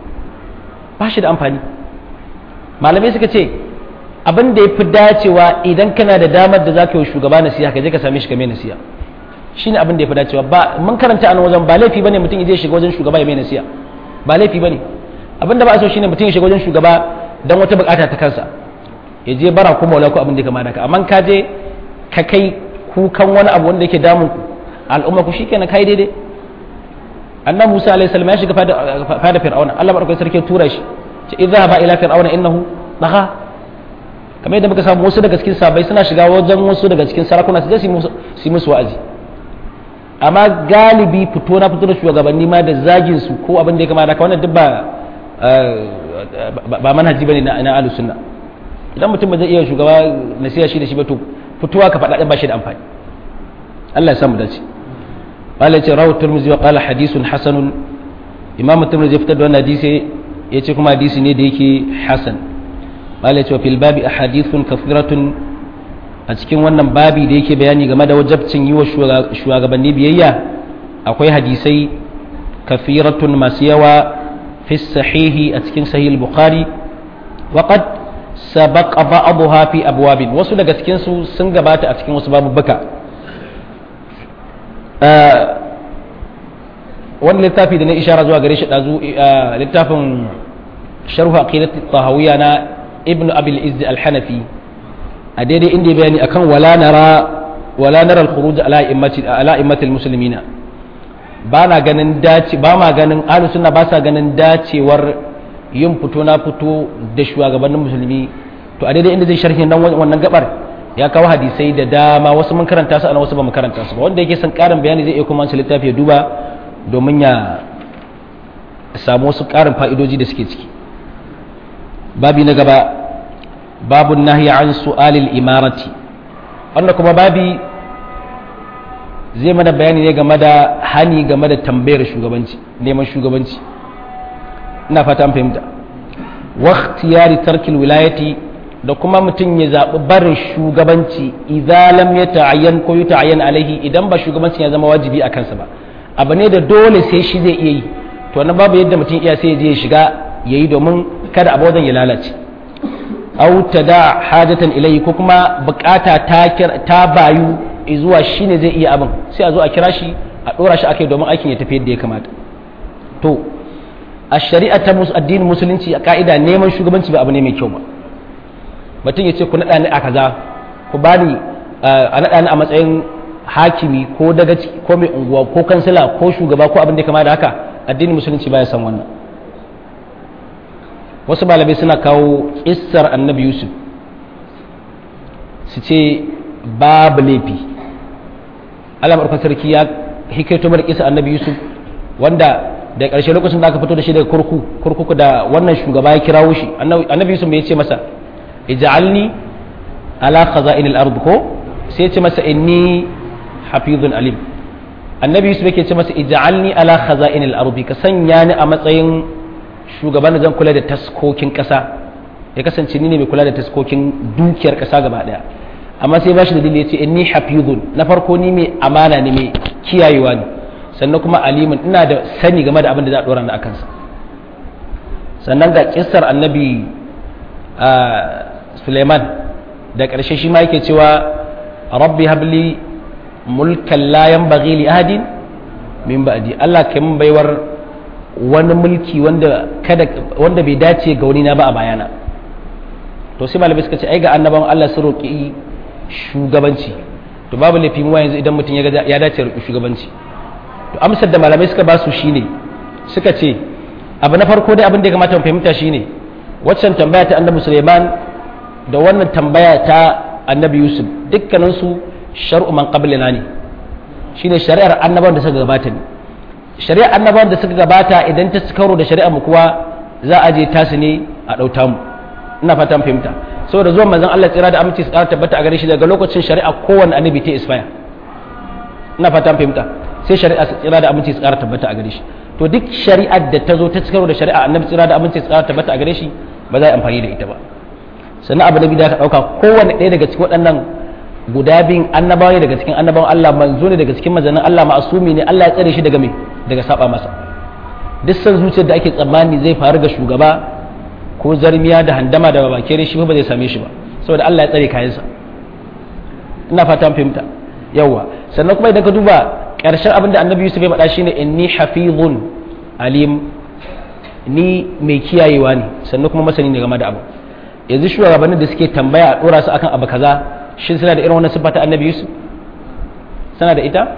ba shi da amfani malamai suka ce abin da ya fi dacewa idan kana da damar da za ka yi shugaba nasiha ka je ka same shi ka mai nasiha shi ne abin da ya fi dacewa ba mun karanta a nan wajen ba laifi bane mutum ya je shiga wajen shugaba ya mai nasiha ba laifi bane abin da ba a so shine mutum ya shiga wajen shugaba dan wata bukata ta kansa ya je bara ko maula ko abin da ya kama da ka amma ka je ka kai kukan wani abu wanda yake damun ku al'umma ku shikenan kai daidai annabi Musa alaihi salam ya shiga fada fir'auna Allah barkai sarki tura shi ce idza ba ila fir'auna innahu dagha kamar yadda muka samu wasu daga cikin sabai suna shiga wajen wasu daga cikin sarakuna su je su musu wa'azi amma galibi fito na fito da shugabanni ma da zagin su ko abin da ya kamata wannan duk ba ba manhaji bane na na ahlus sunna idan mutum ba zai iya shugaba nasiha shi da shi ba to fitowa ka faɗa ba shi da amfani Allah ya samu dace qala ce rawu turmuzi wa qala hadithun hasanun imam turmuzi ya fitar da wannan hadisi yace kuma hadisi ne da yake hasan qala ce fil babi ahadithun kathiratun a cikin wannan babi da yake bayani game da wajabcin yi wa shugabanni biyayya akwai hadisai kafiratun masu yawa fi sahihi a cikin sahih bukhari wa qad sabaqa ba'daha fi abwabin wasu daga cikin su sun gabata a cikin wasu babubuka wani littafi da na ishara zuwa gare shi dazu littafin sharhu aqidat tahawiyya na ibnu abil izz al-hanafi a daidai inda ya bayani akan wala nara wala nara al-khuruj ala immati ala immatil muslimina ba na ganin dace ba ma ganin ahlus sunna ba sa ganin dacewar yin fito na fito da shugabannin musulmi to a daidai inda zai sharhi nan wannan gabar ya kawo hadisai da dama wasu mun karanta su ana wasu ba mu karanta su ba wanda yake son karin bayani zai iya kuma wancan littafi ya duba domin ya samu wasu karin fa'idoji da suke ciki babi na gaba babu nahi an su'alil imarati wannan kuma babi zai mana bayani ne game da hani game da tambayar shugabanci neman shugabanci ina fata an fahimta waqtiyari tarkil wilayati da kuma mutum ya zaɓi barin shugabanci idan lam ya ta'ayyan ko ta'ayyan alaihi idan ba shugabancin ya zama wajibi a kansa ba abu ne da dole sai shi zai iya yi to na babu yadda mutum iya sai ya je ya shiga ya yi domin kada abu wajen ya lalace au ta da hajatan ilayhi ko kuma bukata ta bayu zuwa shi ne zai iya abin sai a zo a kira shi a ɗora shi akai domin aikin ya tafi yadda ya kamata to a shari'a ta addinin musulunci a ka'ida neman shugabanci ba abu ne mai kyau ba mutum ya ce ku naɗa ni a kaza ku ba ni a naɗa ni a matsayin hakimi ko dagaci ko mai unguwa ko kansila ko shugaba ko abin da ya kama da haka addinin musulunci baya san wannan wasu malamai suna kawo kissar annabi yusuf su ce babu laifi allah maɗaukar sarki ya hikaito mara kisa annabi yusuf wanda da ƙarshe lokacin da aka fito da shi daga kurku kurkuku da wannan shugaba ya kirawo shi annabi yusuf ya ce masa ij'alni ala khaza'in al-ard ko sai ya ce masa inni hafizun alim annabi yusuf yake ce masa ij'alni ala khaza'in al-ard ka sanya ni a matsayin shugaban da zan kula da taskokin ƙasa ya kasance ni ne mai kula da taskokin dukiyar ƙasa gaba daya amma sai bashi da dalili ya ce inni hafizun na farko ni mai amana ne mai kiyayewa ne sannan kuma alimin ina da sani game da abin da za a dora ni akan sa sannan ga kissar annabi Suleiman da ƙarshe shi ma yake cewa rabbi habli mulkan la yanbaghi li ahadin min ba'di Allah kai mun baiwar wani mulki wanda kada wanda bai dace ga wani na ba a bayana to sai malamai suka ce ai ga annaban Allah su roki shugabanci to babu laifi mu yanzu idan mutum ya dace roki shugabanci to amsar da malamai suka ba su shine suka ce abu na farko dai abin da ya kamata mu fahimta shine waccan tambaya ta annabi Suleiman da wannan tambaya ta annabi Yusuf dukkaninsu shar'u man qablina ne shine shari'ar annabawan da suka gabata ne shari'ar annabawan da suka gabata idan ta karo da shari'ar mu kuwa za a je tasu ne a dauta mu ina fatan fahimta saboda zuwan manzon Allah tsira da aminci su ƙara tabbata a gare shi daga lokacin shari'a kowanne annabi ta isfaya ina fatan fahimta sai shari'a su tsira da aminci su ƙara tabbata a gare shi to duk shari'ar da ta zo ta karo da shari'a annabi tsira da aminci su ƙara tabbata a gare shi ba za a yi amfani da ita ba sannan abu na biyu da ka ɗauka kowanne ɗaya daga cikin waɗannan guda biyun annabawa ne daga cikin annabawan Allah manzo ne daga cikin manzannin Allah ma'asumi ne Allah ya tsare shi daga me daga saba masa duk san zuciyar da ake tsammani zai faru ga shugaba ko zarmiya da handama da babakere shi ba zai same shi ba saboda Allah ya tsare kayansa ina fatan fahimta yawa sannan kuma idan ka duba ƙarshen abin da annabi Yusuf ya faɗa shine inni hafizun alim ni mai kiyayewa ne sannan kuma masani ne game da abu yanzu shugabannin da suke tambaya a dora su akan abu kaza shin suna da irin wannan siffa ta annabi yusuf suna da ita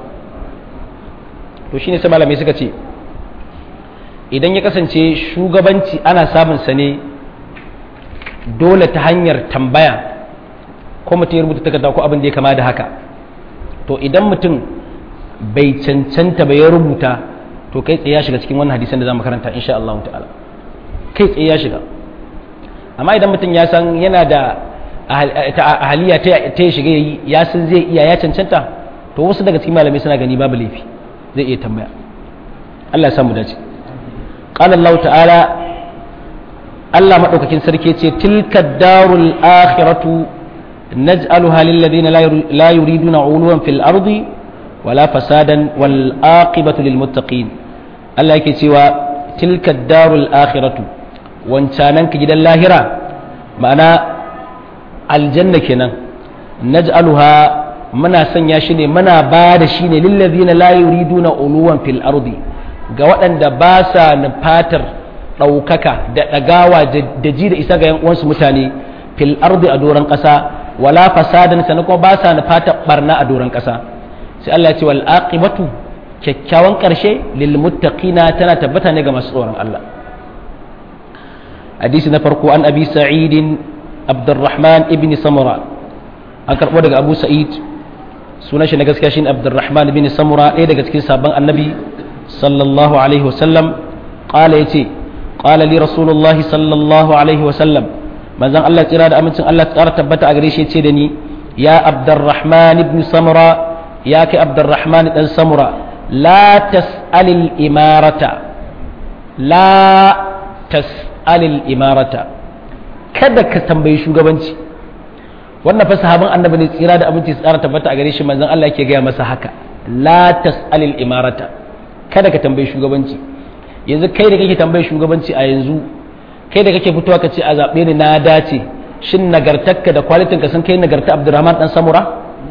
to shine sai malamai suka ce idan ya kasance shugabanci ana samun sa ne dole ta hanyar tambaya ko mutum ya rubuta takarda ko abin da ya kama da haka to idan mutum bai cancanta ba ya rubuta to kai tsaye ya shiga cikin wannan hadisan da za mu karanta insha Allah ta'ala kai tsaye ya shiga amma idan mutum ya san yana da ahaliya ta ya shiga yayi ya san zai iya ya cancanta to wasu daga cikin malamai suna gani babu laifi zai iya tambaya Allah ya samu dace qala Allah ta'ala Allah madaukakin sarki ce tilka darul akhiratu naj'aluha lil ladina la yuriduna 'uluwan fil ardi wala fasadan wal aqibatu lil muttaqin Allah yake cewa tilka darul akhiratu wancanan ka gidan lahira ma'ana aljanna kenan naj'aluha muna sanya shi ne muna ba da shi ne lillazina la yuriduna uluwan fil ardi ga waɗanda ba sa nufatar ɗaukaka da ɗagawa da ji da isa ga yan uwansu mutane fil ardi a doron ƙasa wala fasadan sannan kuma ba sa nufatar barna a doron ƙasa sai Allah ya ce wal aqibatu kyakkyawan ƙarshe lil muttaqina tana tabbata ne ga masu tsoron Allah hadisi na farko an abi sa'idin abdurrahman ibn samura an karɓo daga abu sa'id sunan shi na gaskiya shine abdurrahman ibn samura ɗaya daga cikin sabon annabi sallallahu alaihi wasallam qala yace qala li rasulullahi sallallahu alaihi wasallam manzon Allah tsira da amincin Allah tsara tabbata a gare shi yace da ni ya abdurrahman ibn samura ya kai abdurrahman dan samura la tas'alil imarata la tas'alil imarata kada ka tambayi shugabanci wannan fa sahabin annabi ne tsira da aminci tsara tabbata a gare shi manzon Allah yake gaya masa haka la tas'alil imarata kada ka tambayi shugabanci yanzu kai da kake tambayi shugabanci a yanzu kai da kake fitowa ka ce a zaɓe ni na dace shin nagartarka da kwalitin ka sun kai nagarta Abdurrahman dan Samura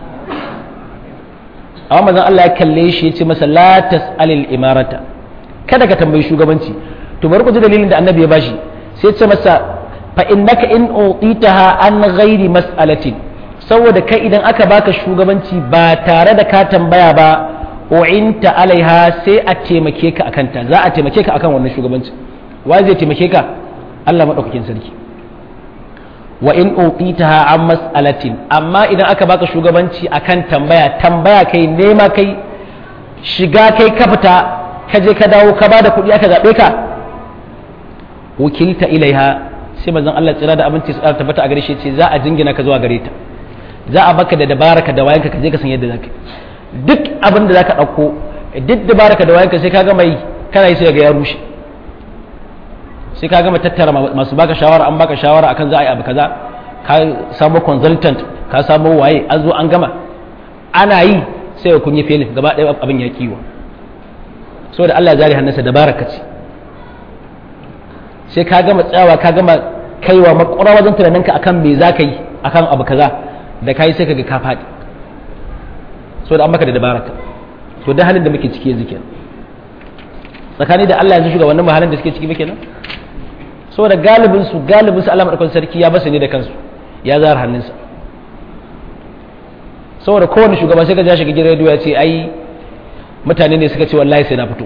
amma manzon Allah ya kalle shi ya ce masa la tas'alil imarata kada ka tambayi shugabanci to bari ku ji dalilin da annabi ya bashi sai ce masa fa innaka in utitaha an ghairi mas'alatin saboda kai idan aka baka shugabanci ba tare da ka tambaya ba u'inta alaiha sai a taimake ka akan ta za a taimake ka akan wannan shugabanci wa zai taimake ka Allah madaukakin sarki wa in utitaha an mas'alatin amma idan aka baka shugabanci akan tambaya tambaya kai nema kai shiga kai ka fita ka je ka dawo ka bada kuɗi aka zaɓe ka wakilta ilaiha sai manzon Allah tsira da abinci su tabbata a gare shi ce za a jingina ka zuwa gare ta za a baka da dabaraka da wayanka ka je ka san yadda zaka duk abin da zaka ɗauko duk dabaraka da wayanka sai ka gama yi kana yi sai ga ya rushe sai ka gama tattara masu baka shawara an baka shawara akan za a yi abu kaza ka samu consultant ka samu waye an zo an gama ana yi sai ya kunye felin gaba ɗaya abin ya kiwo saboda Allah ya zare hannunsa dabaraka ce sai ka gama tsawa ka gama kaiwa makwara wajen tunaninka akan me za ka yi akan abu kaza da ka yi sai ka ga ka faɗi saboda an maka da dabaraka to da halin da muke ciki yanzu kenan tsakani da Allah yanzu shugabannin mu halin da suke ciki muke nan saboda galibin su galibin su Allah madaukakin sarki ya basu ne da kansu ya zara hannunsa saboda kowane shugaba sai ka ja shiga gidan rediyo ya ce ai mutane ne suka ce wallahi sai na fito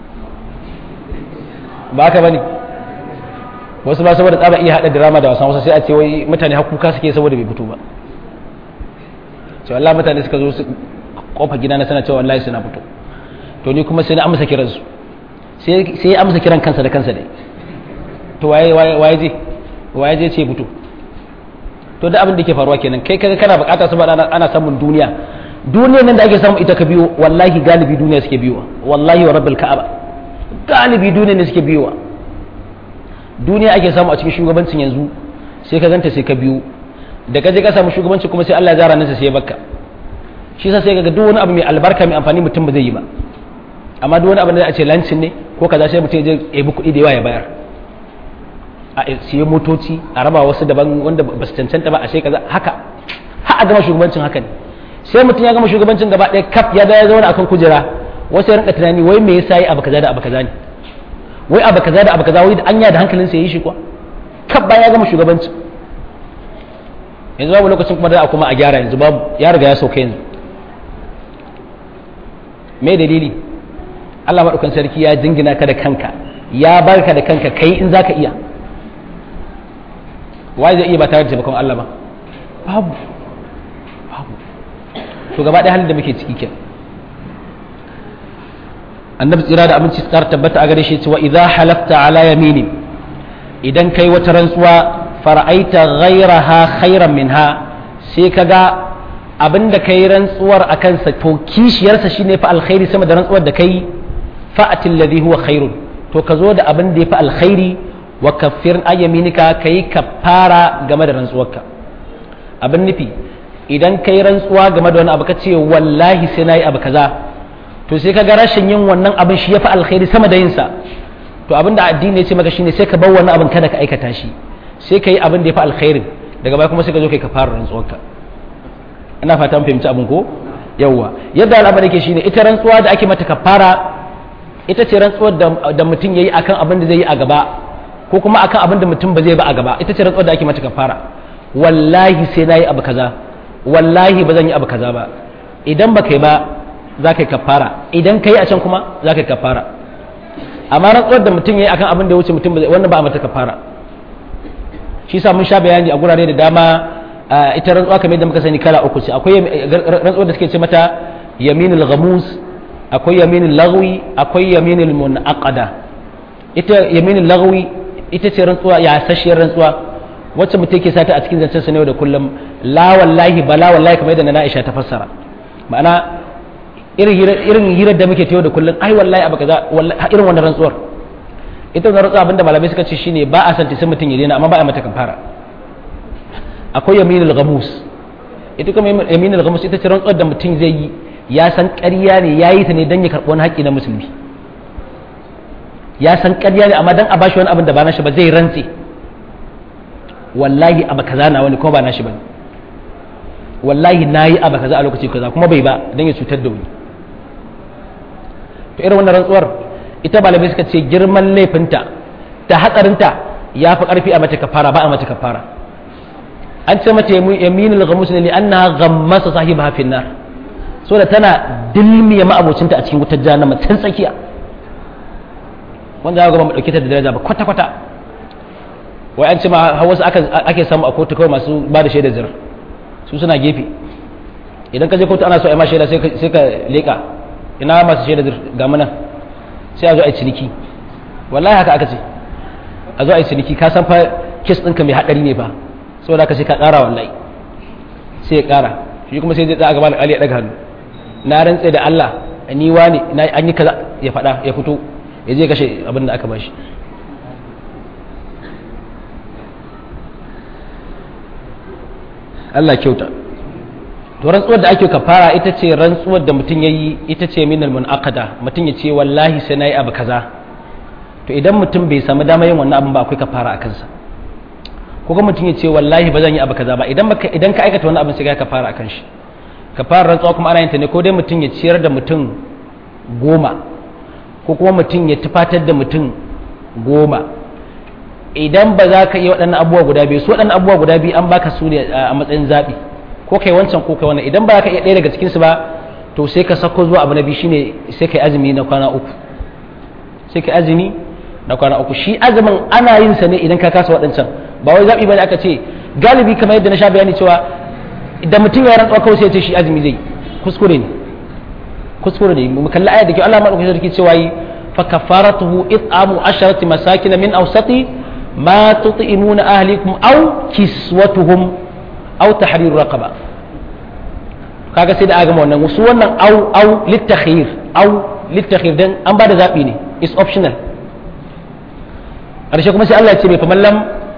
ba haka bane wasu ba saboda tsaba iya hada drama da wasan wasu sai a ce wai mutane hakuka suke saboda bai fito ba ce wallahi mutane suka zo su kofa gida na sana cewa wallahi sai na fito to ni kuma sai na amsa kiransu sai ya amsa kiran kansa da kansa ne to waye waye je waye je ce fito to da abin da ke faruwa kenan kai kaga kana bukata saboda ana samun duniya duniyar nan da ake samu ita ka biyo wallahi galibi duniya suke biyowa wallahi wa rabbil ka'aba galibi duniya ne suke biyowa duniya ake samu a cikin shugabancin yanzu sai ka ganta sai ka biyo da ka je ka samu shugabanci kuma sai Allah ya zara nan sai ya bakka shi sa sai ga duk wani abu mai albarka mai amfani mutum ba zai yi ba amma duk wani abu da a ce lancin ne ko kaza sai mutum ya je ya bi kuɗi da yawa ya bayar a siye motoci a raba wasu daban wanda ba su cancanta ba a sai kaza haka ha a gama shugabancin haka ne sai mutum ya gama shugabancin gaba ɗaya kaf ya ya zauna akan kujera wasu ya rinka tunani wai me yasa yi abu kaza da abu kaza ne wai abu kaza da abu kaza wai da anya da hankalin sa yi shi kuwa kaf bayan ya gama shugabancin yanzu babu lokacin kuma da kuma a gyara yanzu babu ya riga ya sauka yanzu me dalili Allah maɗaukan sarki ya jingina ka da kanka ya barka da kanka kai in zaka iya wai zai iya ba tare da taimakon Allah ba babu babu to gaba ɗaya halin da muke ciki kenan annabi tsira da aminci tsar tabbata a gare shi cewa idza halafta ala yamini idan kai wata rantsuwa fara'aita ghairaha khairan minha sai kaga abinda kai rantsuwar akan sa to kishiyarsa shine fa alkhairi sama da rantsuwar da kai fa'atil ladhi huwa khairun to ka zo da abin da yafi alkhairi wa kaffir ayyaminika kai kaffara game da rantsuwarka abin nufi idan kai rantsuwa game da wani abu ka ce wallahi sai nayi abu kaza to sai ka ga rashin yin wannan abin shi yafi alkhairi sama da yin sa to abin da addini ya ce maka shine sai ka bar wannan abin kada ka aikata shi sai ka yi abin da yafi alkhairin daga baya kuma sai ka zo kai kafara rantsuwarka ina fata mun fahimci abin ko yawwa yadda al'amari yake shine ita rantsuwa da ake mata kafara ita ce rantsuwar da mutum yayi akan abin da zai yi a gaba ko kuma akan abin da mutum ba zai ba a gaba ita ce rantsuwar da ake mata kafara wallahi sai nayi abu kaza wallahi ba zan yi abu kaza ba idan ba kai ba za ka yi kafara idan ka yi a can kuma za ka yi kafara amma rantsuwar da mutum ya yi akan abin da ya wuce mutum wannan ba a mata kafara shi sa mun sha bayani a gurare da dama ita rantsuwa kamar yadda muka sani kala uku ce akwai rantsuwar da suke ce mata yaminul ghamus akwai yaminul lagwi akwai yaminul munaqada ita yaminul lagwi ita ce rantsuwa ya sashiyar rantsuwa wacce mutum ke sata a cikin zancen sa ne da kullum la wallahi bala wallahi kamar yadda na Aisha ta fassara ma'ana irin hirar da muke tayo da kullum ai wallahi abu kaza irin wannan rantsuwar ita wannan rantsuwa abinda malamai suka ce shine ba a san sai mutum ya daina amma ba a mata kafara akwai yaminul ghamus ita kuma yaminul ghamus ita ce rantsuwar da mutum zai yi ya san ƙarya ne ya yi ta ne don ya karɓi wani haƙƙi na musulmi ya san ƙarya ne amma don a bashi wani abin da ba nashi ba zai rantse wallahi abu kaza na wani kuma ba nashi ba ne wallahi na yi abu kaza a lokaci kaza kuma bai ba don ya cutar da wani to irin wannan rantsuwar ita malamai suka ce girman laifinta ta hatsarinta ya fi ƙarfi a mata kafara ba a mata kafara an ce mata yaminul ghamus ne li annaha ghammasa sahibaha fi nar so da tana dilmiya ma'abocinta a cikin wutar jahannama can tsakiya wanda za ga ba mu dauke ta da daraja ba kwata kwata wai an ce ma wasu ake samu a kotu kawai masu ba da shaidar zir su suna gefe idan ka je kotu ana so a yi ma shaida sai ka leka ina masu shaidar zir ga muna sai a zo a yi ciniki wallahi haka aka ce a zo a yi ciniki ka san fa kes ɗinka mai haɗari ne fa saboda haka sai ka ƙara wallahi sai ya ƙara shi kuma sai zai tsaya a gaban alƙali ya ɗaga hannu na rantse da Allah ni wani an yi kaza ya faɗa ya fito ya je kashe abin da aka bashi Allah kyauta to rantsuwar da ake kafara ita ce rantsuwar da mutum ya yi ita ce minal munaqada mutum ya ce wallahi sai na yi abu kaza to idan mutum bai samu dama yin wannan abin ba akwai kafara a kansa ko kuma mutum ya ce wallahi ba zan yi abu kaza ba idan idan ka aikata wannan abin sai ka kafara akan shi kafara rantsuwa kuma ana yin ta ne ko dai mutum ya ciyar da mutum goma ko kuma mutum ya tufatar da mutum goma idan ba za ka yi waɗannan abubuwa guda biyu su waɗannan abubuwa guda biyu an baka su ne a matsayin zaɓi ko kai wancan ko kai wannan idan ba ka iya ɗaya daga cikinsu ba to sai ka sako zuwa abu na biyu shine sai kai azumi na kwana uku sai kai azumi na kwana uku shi azumin ana yin sa ne idan ka kasa waɗancan ba wai zaɓi bane aka ce galibi kamar yadda na sha bayani cewa idan mutum ya rantsuwa kawai sai ya ce shi azumi zai kuskure ne kuskure ne mu kalli ayat da ke Allah madaukakin sarki cewa yi fa kafaratuhu it'amu asharati masakin min awsati ma tut'imuna ahlikum aw kiswatuhum aw tahrir raqaba kaga sai da aga wannan wasu wannan aw aw litakhir aw litakhir dan an bada zabi ne is optional karshe kuma sai Allah ya ce mai faman lam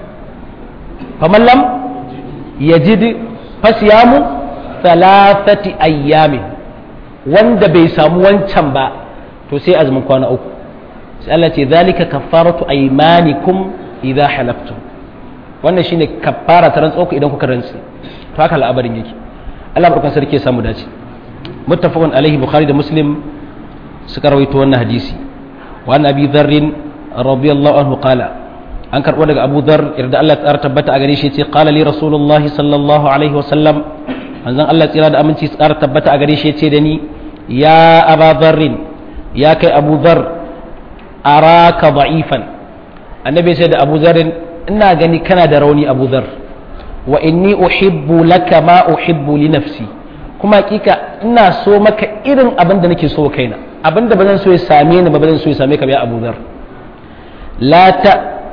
faman lam yajid fasiyamu thalathati ayyamin wanda bai samu wancan ba to sai azumin kwana uku sai Allah ce zalika kaffaratu aymanikum idza halaftum wannan shine kaffara ta rantsuwa idan kuka rantsi to haka al'abarin yake Allah barkan sarki ya samu dace muttafaqun alaihi bukhari da muslim suka rawaito wannan hadisi wa an abi dharr radiyallahu anhu qala an karbo daga abu dhar irda Allah ya tabbata a gare shi yace qala li rasulullahi sallallahu alaihi wa sallam manzon Allah tsira da aminci tsara tabbata a gare shi yace da ni ya aba dharrin ya kai abu dhar araka da'ifan annabi sai da abu dharrin ina gani kana da rauni abu dhar wa inni uhibbu laka ma uhibbu li nafsi kuma hakika ina so maka irin abin da nake so kaina abin da ba zan so ya same ni ba zan so ya same ka ba abu dhar la ta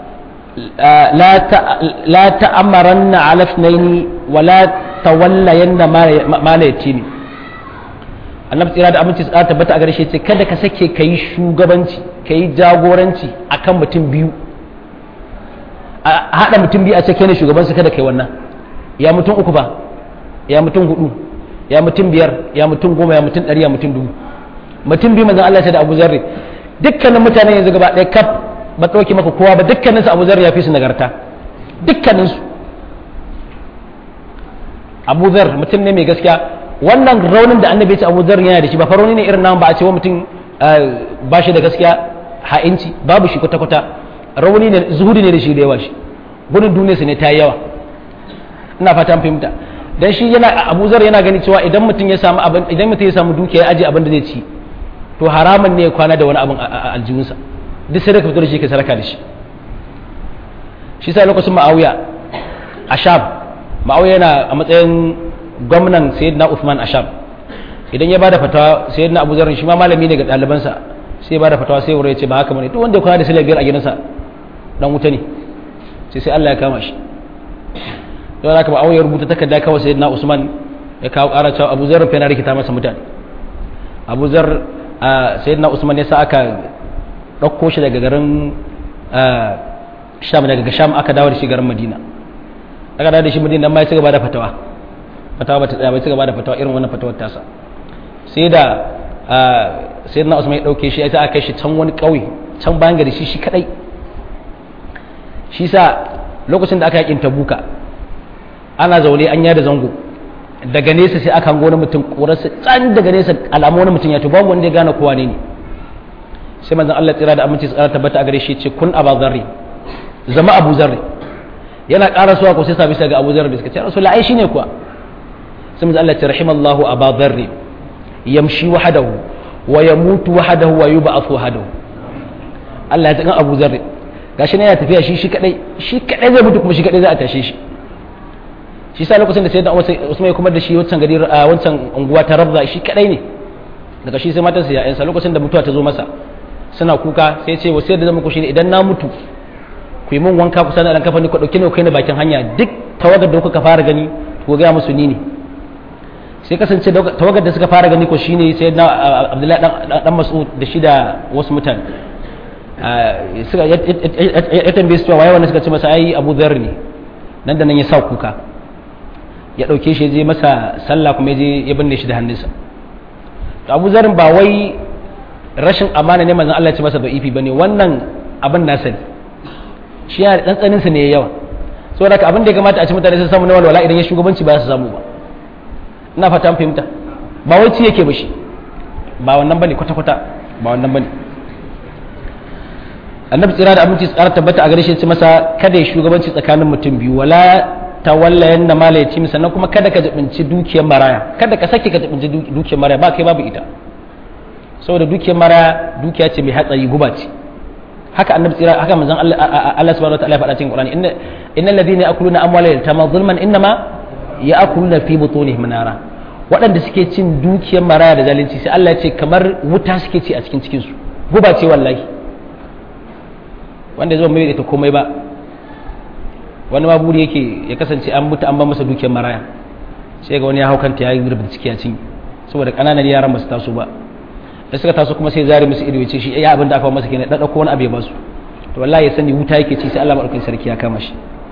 لا لا تأمرن على اثنين ولا تولين ما لا يتيني annabi tsira da aminci tsara tabbata a gare shi ce kada ka sake ka yi shugabanci ka yi jagoranci akan mutum biyu a haɗa mutum biyu a ce kai ne shugabansu kada kai wannan ya mutum uku ba ya mutum hudu ya mutum biyar ya mutum goma ya mutum ɗari ya mutum dubu mutum biyu manzon Allah ya ce da Abu Zarri dukkanin mutane yanzu gaba ɗaya kaf ba ɗauki maka kowa ba dukkaninsu abu zar ya fi su nagarta dukkaninsu abu zar mutum ne mai gaskiya wannan raunin da annabi ya ce abu zar yana da shi ba faroni ne irin nan ba a ce wa mutum ba shi da gaskiya ha'inci babu shi kwata-kwata rauni ne zuhudi ne da shi da yawa shi gudun duniyarsa ne ta yi yawa ina fata an fahimta dan shi yana abu zar yana gani cewa idan mutum ya samu abin idan mutum ya samu dukiya ya aje abin da zai ci to haramun ne ya kwana da wani abin a aljihunsa duk sai ka fito da shi ka saraka da shi shi sai lokacin ma'awiya a sham ma'awiya yana a matsayin gwamnan sayyidina Uthman a sham idan ya bada fatawa sayyidina Abu Zarr shi ma malami ne ga ɗalibansa sai ya bada fatawa sai wurin ya ce ba haka bane duk wanda ya kwana da sila biyar a gidansa dan wuta ne sai sai Allah ya kama shi don haka ma'awiya rubuta takarda kawai sayyidina Usman ya kawo ƙara cewa Abu Zarr fa yana rikita masa mutane Abu Zarr sayyidina Usman ya sa aka ɗauko shi daga garin sham daga sham aka dawo da shi garin madina aka dawo da shi madina ma ya ci gaba da fatawa fatawa ba ta tsaya ba ci gaba da fatawa irin wannan fatawar tasa sai da sai na usman ya ɗauke shi ya ta aka shi can wani ƙauye can bayan gari shi shi kadai shi sa lokacin da aka yakin tabuka ana zaune an yada zango daga nesa sai aka hango wani mutum ƙurarsa can daga nesa alamu wani mutum ya to babu wanda ya gane kowa ne ne sai manzon Allah tsira da aminci tsara tabbata a gare shi ce kun aba zarri zama abu zarri yana ƙara suwa ko sai sabi sai ga abu zarri suka ce rasul ai shine kuwa sai manzon Allah ya ce rahimallahu aba zarri yamshi wahdahu wa yamutu wahdahu wa yub'athu wahdahu Allah ya tsaka abu zarri gashi ne yana tafiya shi shi kadai shi kadai zai mutu kuma shi kadai za a tashe shi shi sa lokacin da sayyidina Usman ya kuma da shi wancan gari wancan unguwa ta Rabza shi kadai ne daga shi sai matarsa ya yansa lokacin da mutuwa ta zo masa suna kuka sai ce wasu yadda zama ku shine idan na mutu ku yi min wanka kusa da ɗan kafa ni ku ɗauki ni ku kai ni bakin hanya duk tawagar da kuka fara gani ku ga musu ni ne sai kasance tawagar da suka fara gani ko shine sai na abdullahi dan mas'ud da shi da wasu mutane suka ya tambaye su cewa waye wanda suka ce masa ai abu dhar ne nan da nan ya sa kuka ya dauke shi je masa sallah kuma je ya binne shi da hannunsa to abu zarin ba wai rashin amana ne manzon Allah ya ce masa ba ifi bane wannan abin nasa ne shi ya dan tsanin sa ne yawa saboda haka abin da ya kamata a ci mutane sun samu na walwala idan ya shugabanci ba su samu ba ina fata an fahimta ba wai ci yake ba shi ba wannan bane kwata kwata ba wannan bane annabi tsira da abinci tsara tabbata a gare shi ce masa kada ya shugabanci tsakanin mutum biyu wala tawalla yanna mala ya ci sannan kuma kada ka jibinci dukiyar maraya kada ka sake ka jibinci dukiyar maraya ba kai babu ita saboda dukiyar maraya dukiya ce mai hatsari guba ce haka annabi tsira haka manzon Allah subhanahu wa ta'ala ya faɗa cikin Qur'ani inna innal ladhina ya'kuluna amwala yatama zulman innama ya'kuluna fi butunihim nara waɗanda suke cin dukiyar maraya da zalunci sai Allah ya ce kamar wuta suke ci a cikin cikin su guba ce wallahi wanda zo mai da komai ba wani ma buri yake ya kasance an mutu an ba masa dukiyar maraya sai ga wani ya haukanta ya yi rubuta ciki a cin saboda kananan yaran ba su taso ba da suka taso kuma sai zari musu ido ya ce shi ya abin da aka masa kenan dadda ko wani abu ya basu to wallahi ya sani wuta yake ci sai Allah madaukakin sarki ya kama shi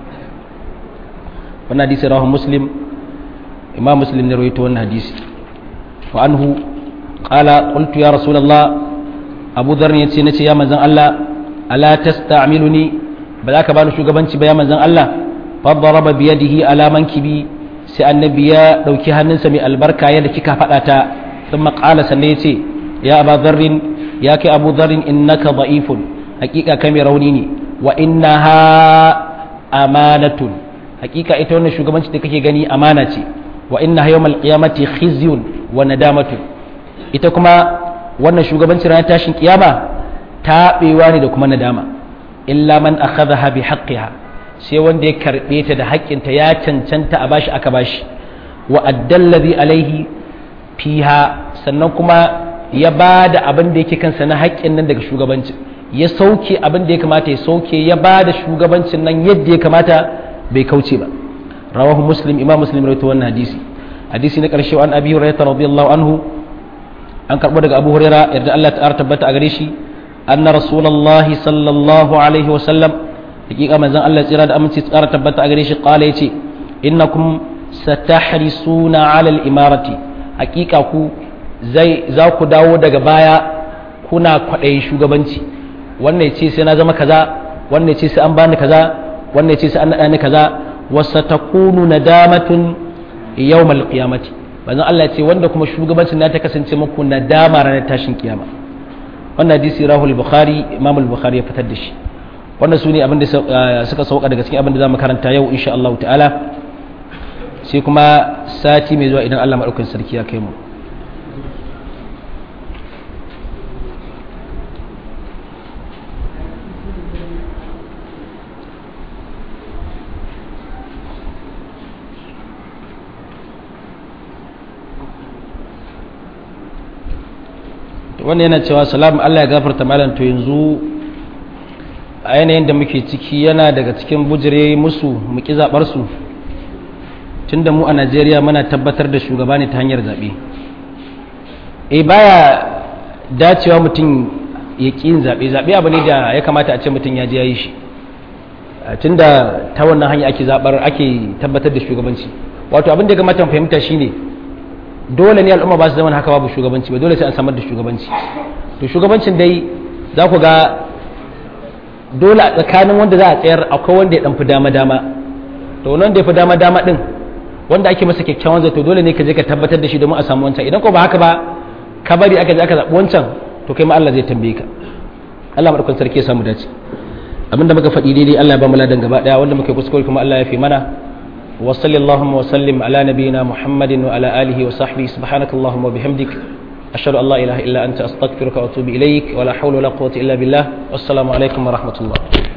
wannan hadisi rawahu muslim imam muslim ne rawaito wannan hadisi wa anhu qala qultu ya rasulullah abu dharr yace nace ya manzon Allah ala tasta'miluni ba za ka bani shugabanci ba ya manzon Allah fa daraba bi yadihi ala mankibi sai annabi ya dauki hannunsa mai albarka yadda kika faɗa ta thumma qala sannan yace ya aba dharrin ya kai abu dharrin innaka da'ifun hakika kai mai rauni ne wa innaha amanatun hakika ita wannan shugabanci da kake gani amana ce wa innaha yawmal qiyamati khizyun wa nadamatun ita kuma wannan shugabanci ranar tashin kiyama taɓewa ne da kuma nadama illa man akhadha bi haqqiha sai wanda ya karbe ta da haƙƙinta ya cancanta a bashi aka bashi wa addallazi alaihi fiha sannan kuma ya ba da abin da yake kansa na haƙƙin nan daga shugabanci ya sauke abin da ya kamata ya sauke ya ba da shugabancin nan yadda ya kamata bai kauce ba rawahu muslim imam muslim rawaito wannan hadisi hadisi na ƙarshe an abi hurairah radiyallahu anhu an karɓo daga abu hurairah yarda Allah ta tabbata a gare shi anna rasulullahi sallallahu alaihi wa sallam hakika manzon Allah tsira da aminci tsara tabbata a gare shi qala yace innakum satahrisuna ala al-imarati hakika ku zai za ku dawo daga baya kuna kwaɗayin shugabanci wannan ce sai na zama kaza wannan ce sai an bani kaza wannan ce sai an naɗa ni kaza wasa takunu nadamatun yawmal qiyamati manzon Allah ce wanda kuma shugabancin na ta kasance muku nadama ranar tashin kiyama wannan hadisi rahul bukhari imam al-bukhari ya fitar da shi wannan su ne abin da suka sauka daga cikin abin da za mu karanta yau insha Allah ta'ala sai kuma sati mai zuwa idan Allah maɗaukakin sarki ya kai mu wannan yana cewa salamu Allah ya gafarta malam to yanzu a yanayin da muke ciki yana daga cikin bujire musu mu ki zaɓar su tunda mu a Najeriya muna tabbatar da shugaba ne ta hanyar zaɓe e baya dacewa mutum ya ƙi yin zaɓe zaɓe abu ne da ya kamata a ce mutum ya je ya yi shi tunda ta wannan hanya ake zaɓar ake tabbatar da shugabanci wato abin da ya kamata mu fahimta shine dole ne al'umma ba su zama haka babu shugabanci ba dole sai an samar da shugabanci to shugabancin dai za ku ga dole a tsakanin wanda za a tsayar akwai wanda ya dan fi dama dama to wanda ya fi dama dama din wanda ake masa kyakkyawan zato dole ne ka je ka tabbatar da shi domin a samu wancan idan ko ba haka ba ka bari aka je aka zaɓi wancan to kai ma Allah zai tambaye ka Allah madaukakin sarki ya samu dace abinda muka faɗi daidai Allah ya ba mu ladan gaba daya wanda muka kuskure kuma Allah ya fi mana وصل اللهم وسلم على نبينا محمد وعلى آله وصحبه سبحانك اللهم وبحمدك أشهد أن لا إله إلا أنت أستغفرك وأتوب إليك ولا حول ولا قوة إلا بالله والسلام عليكم ورحمة الله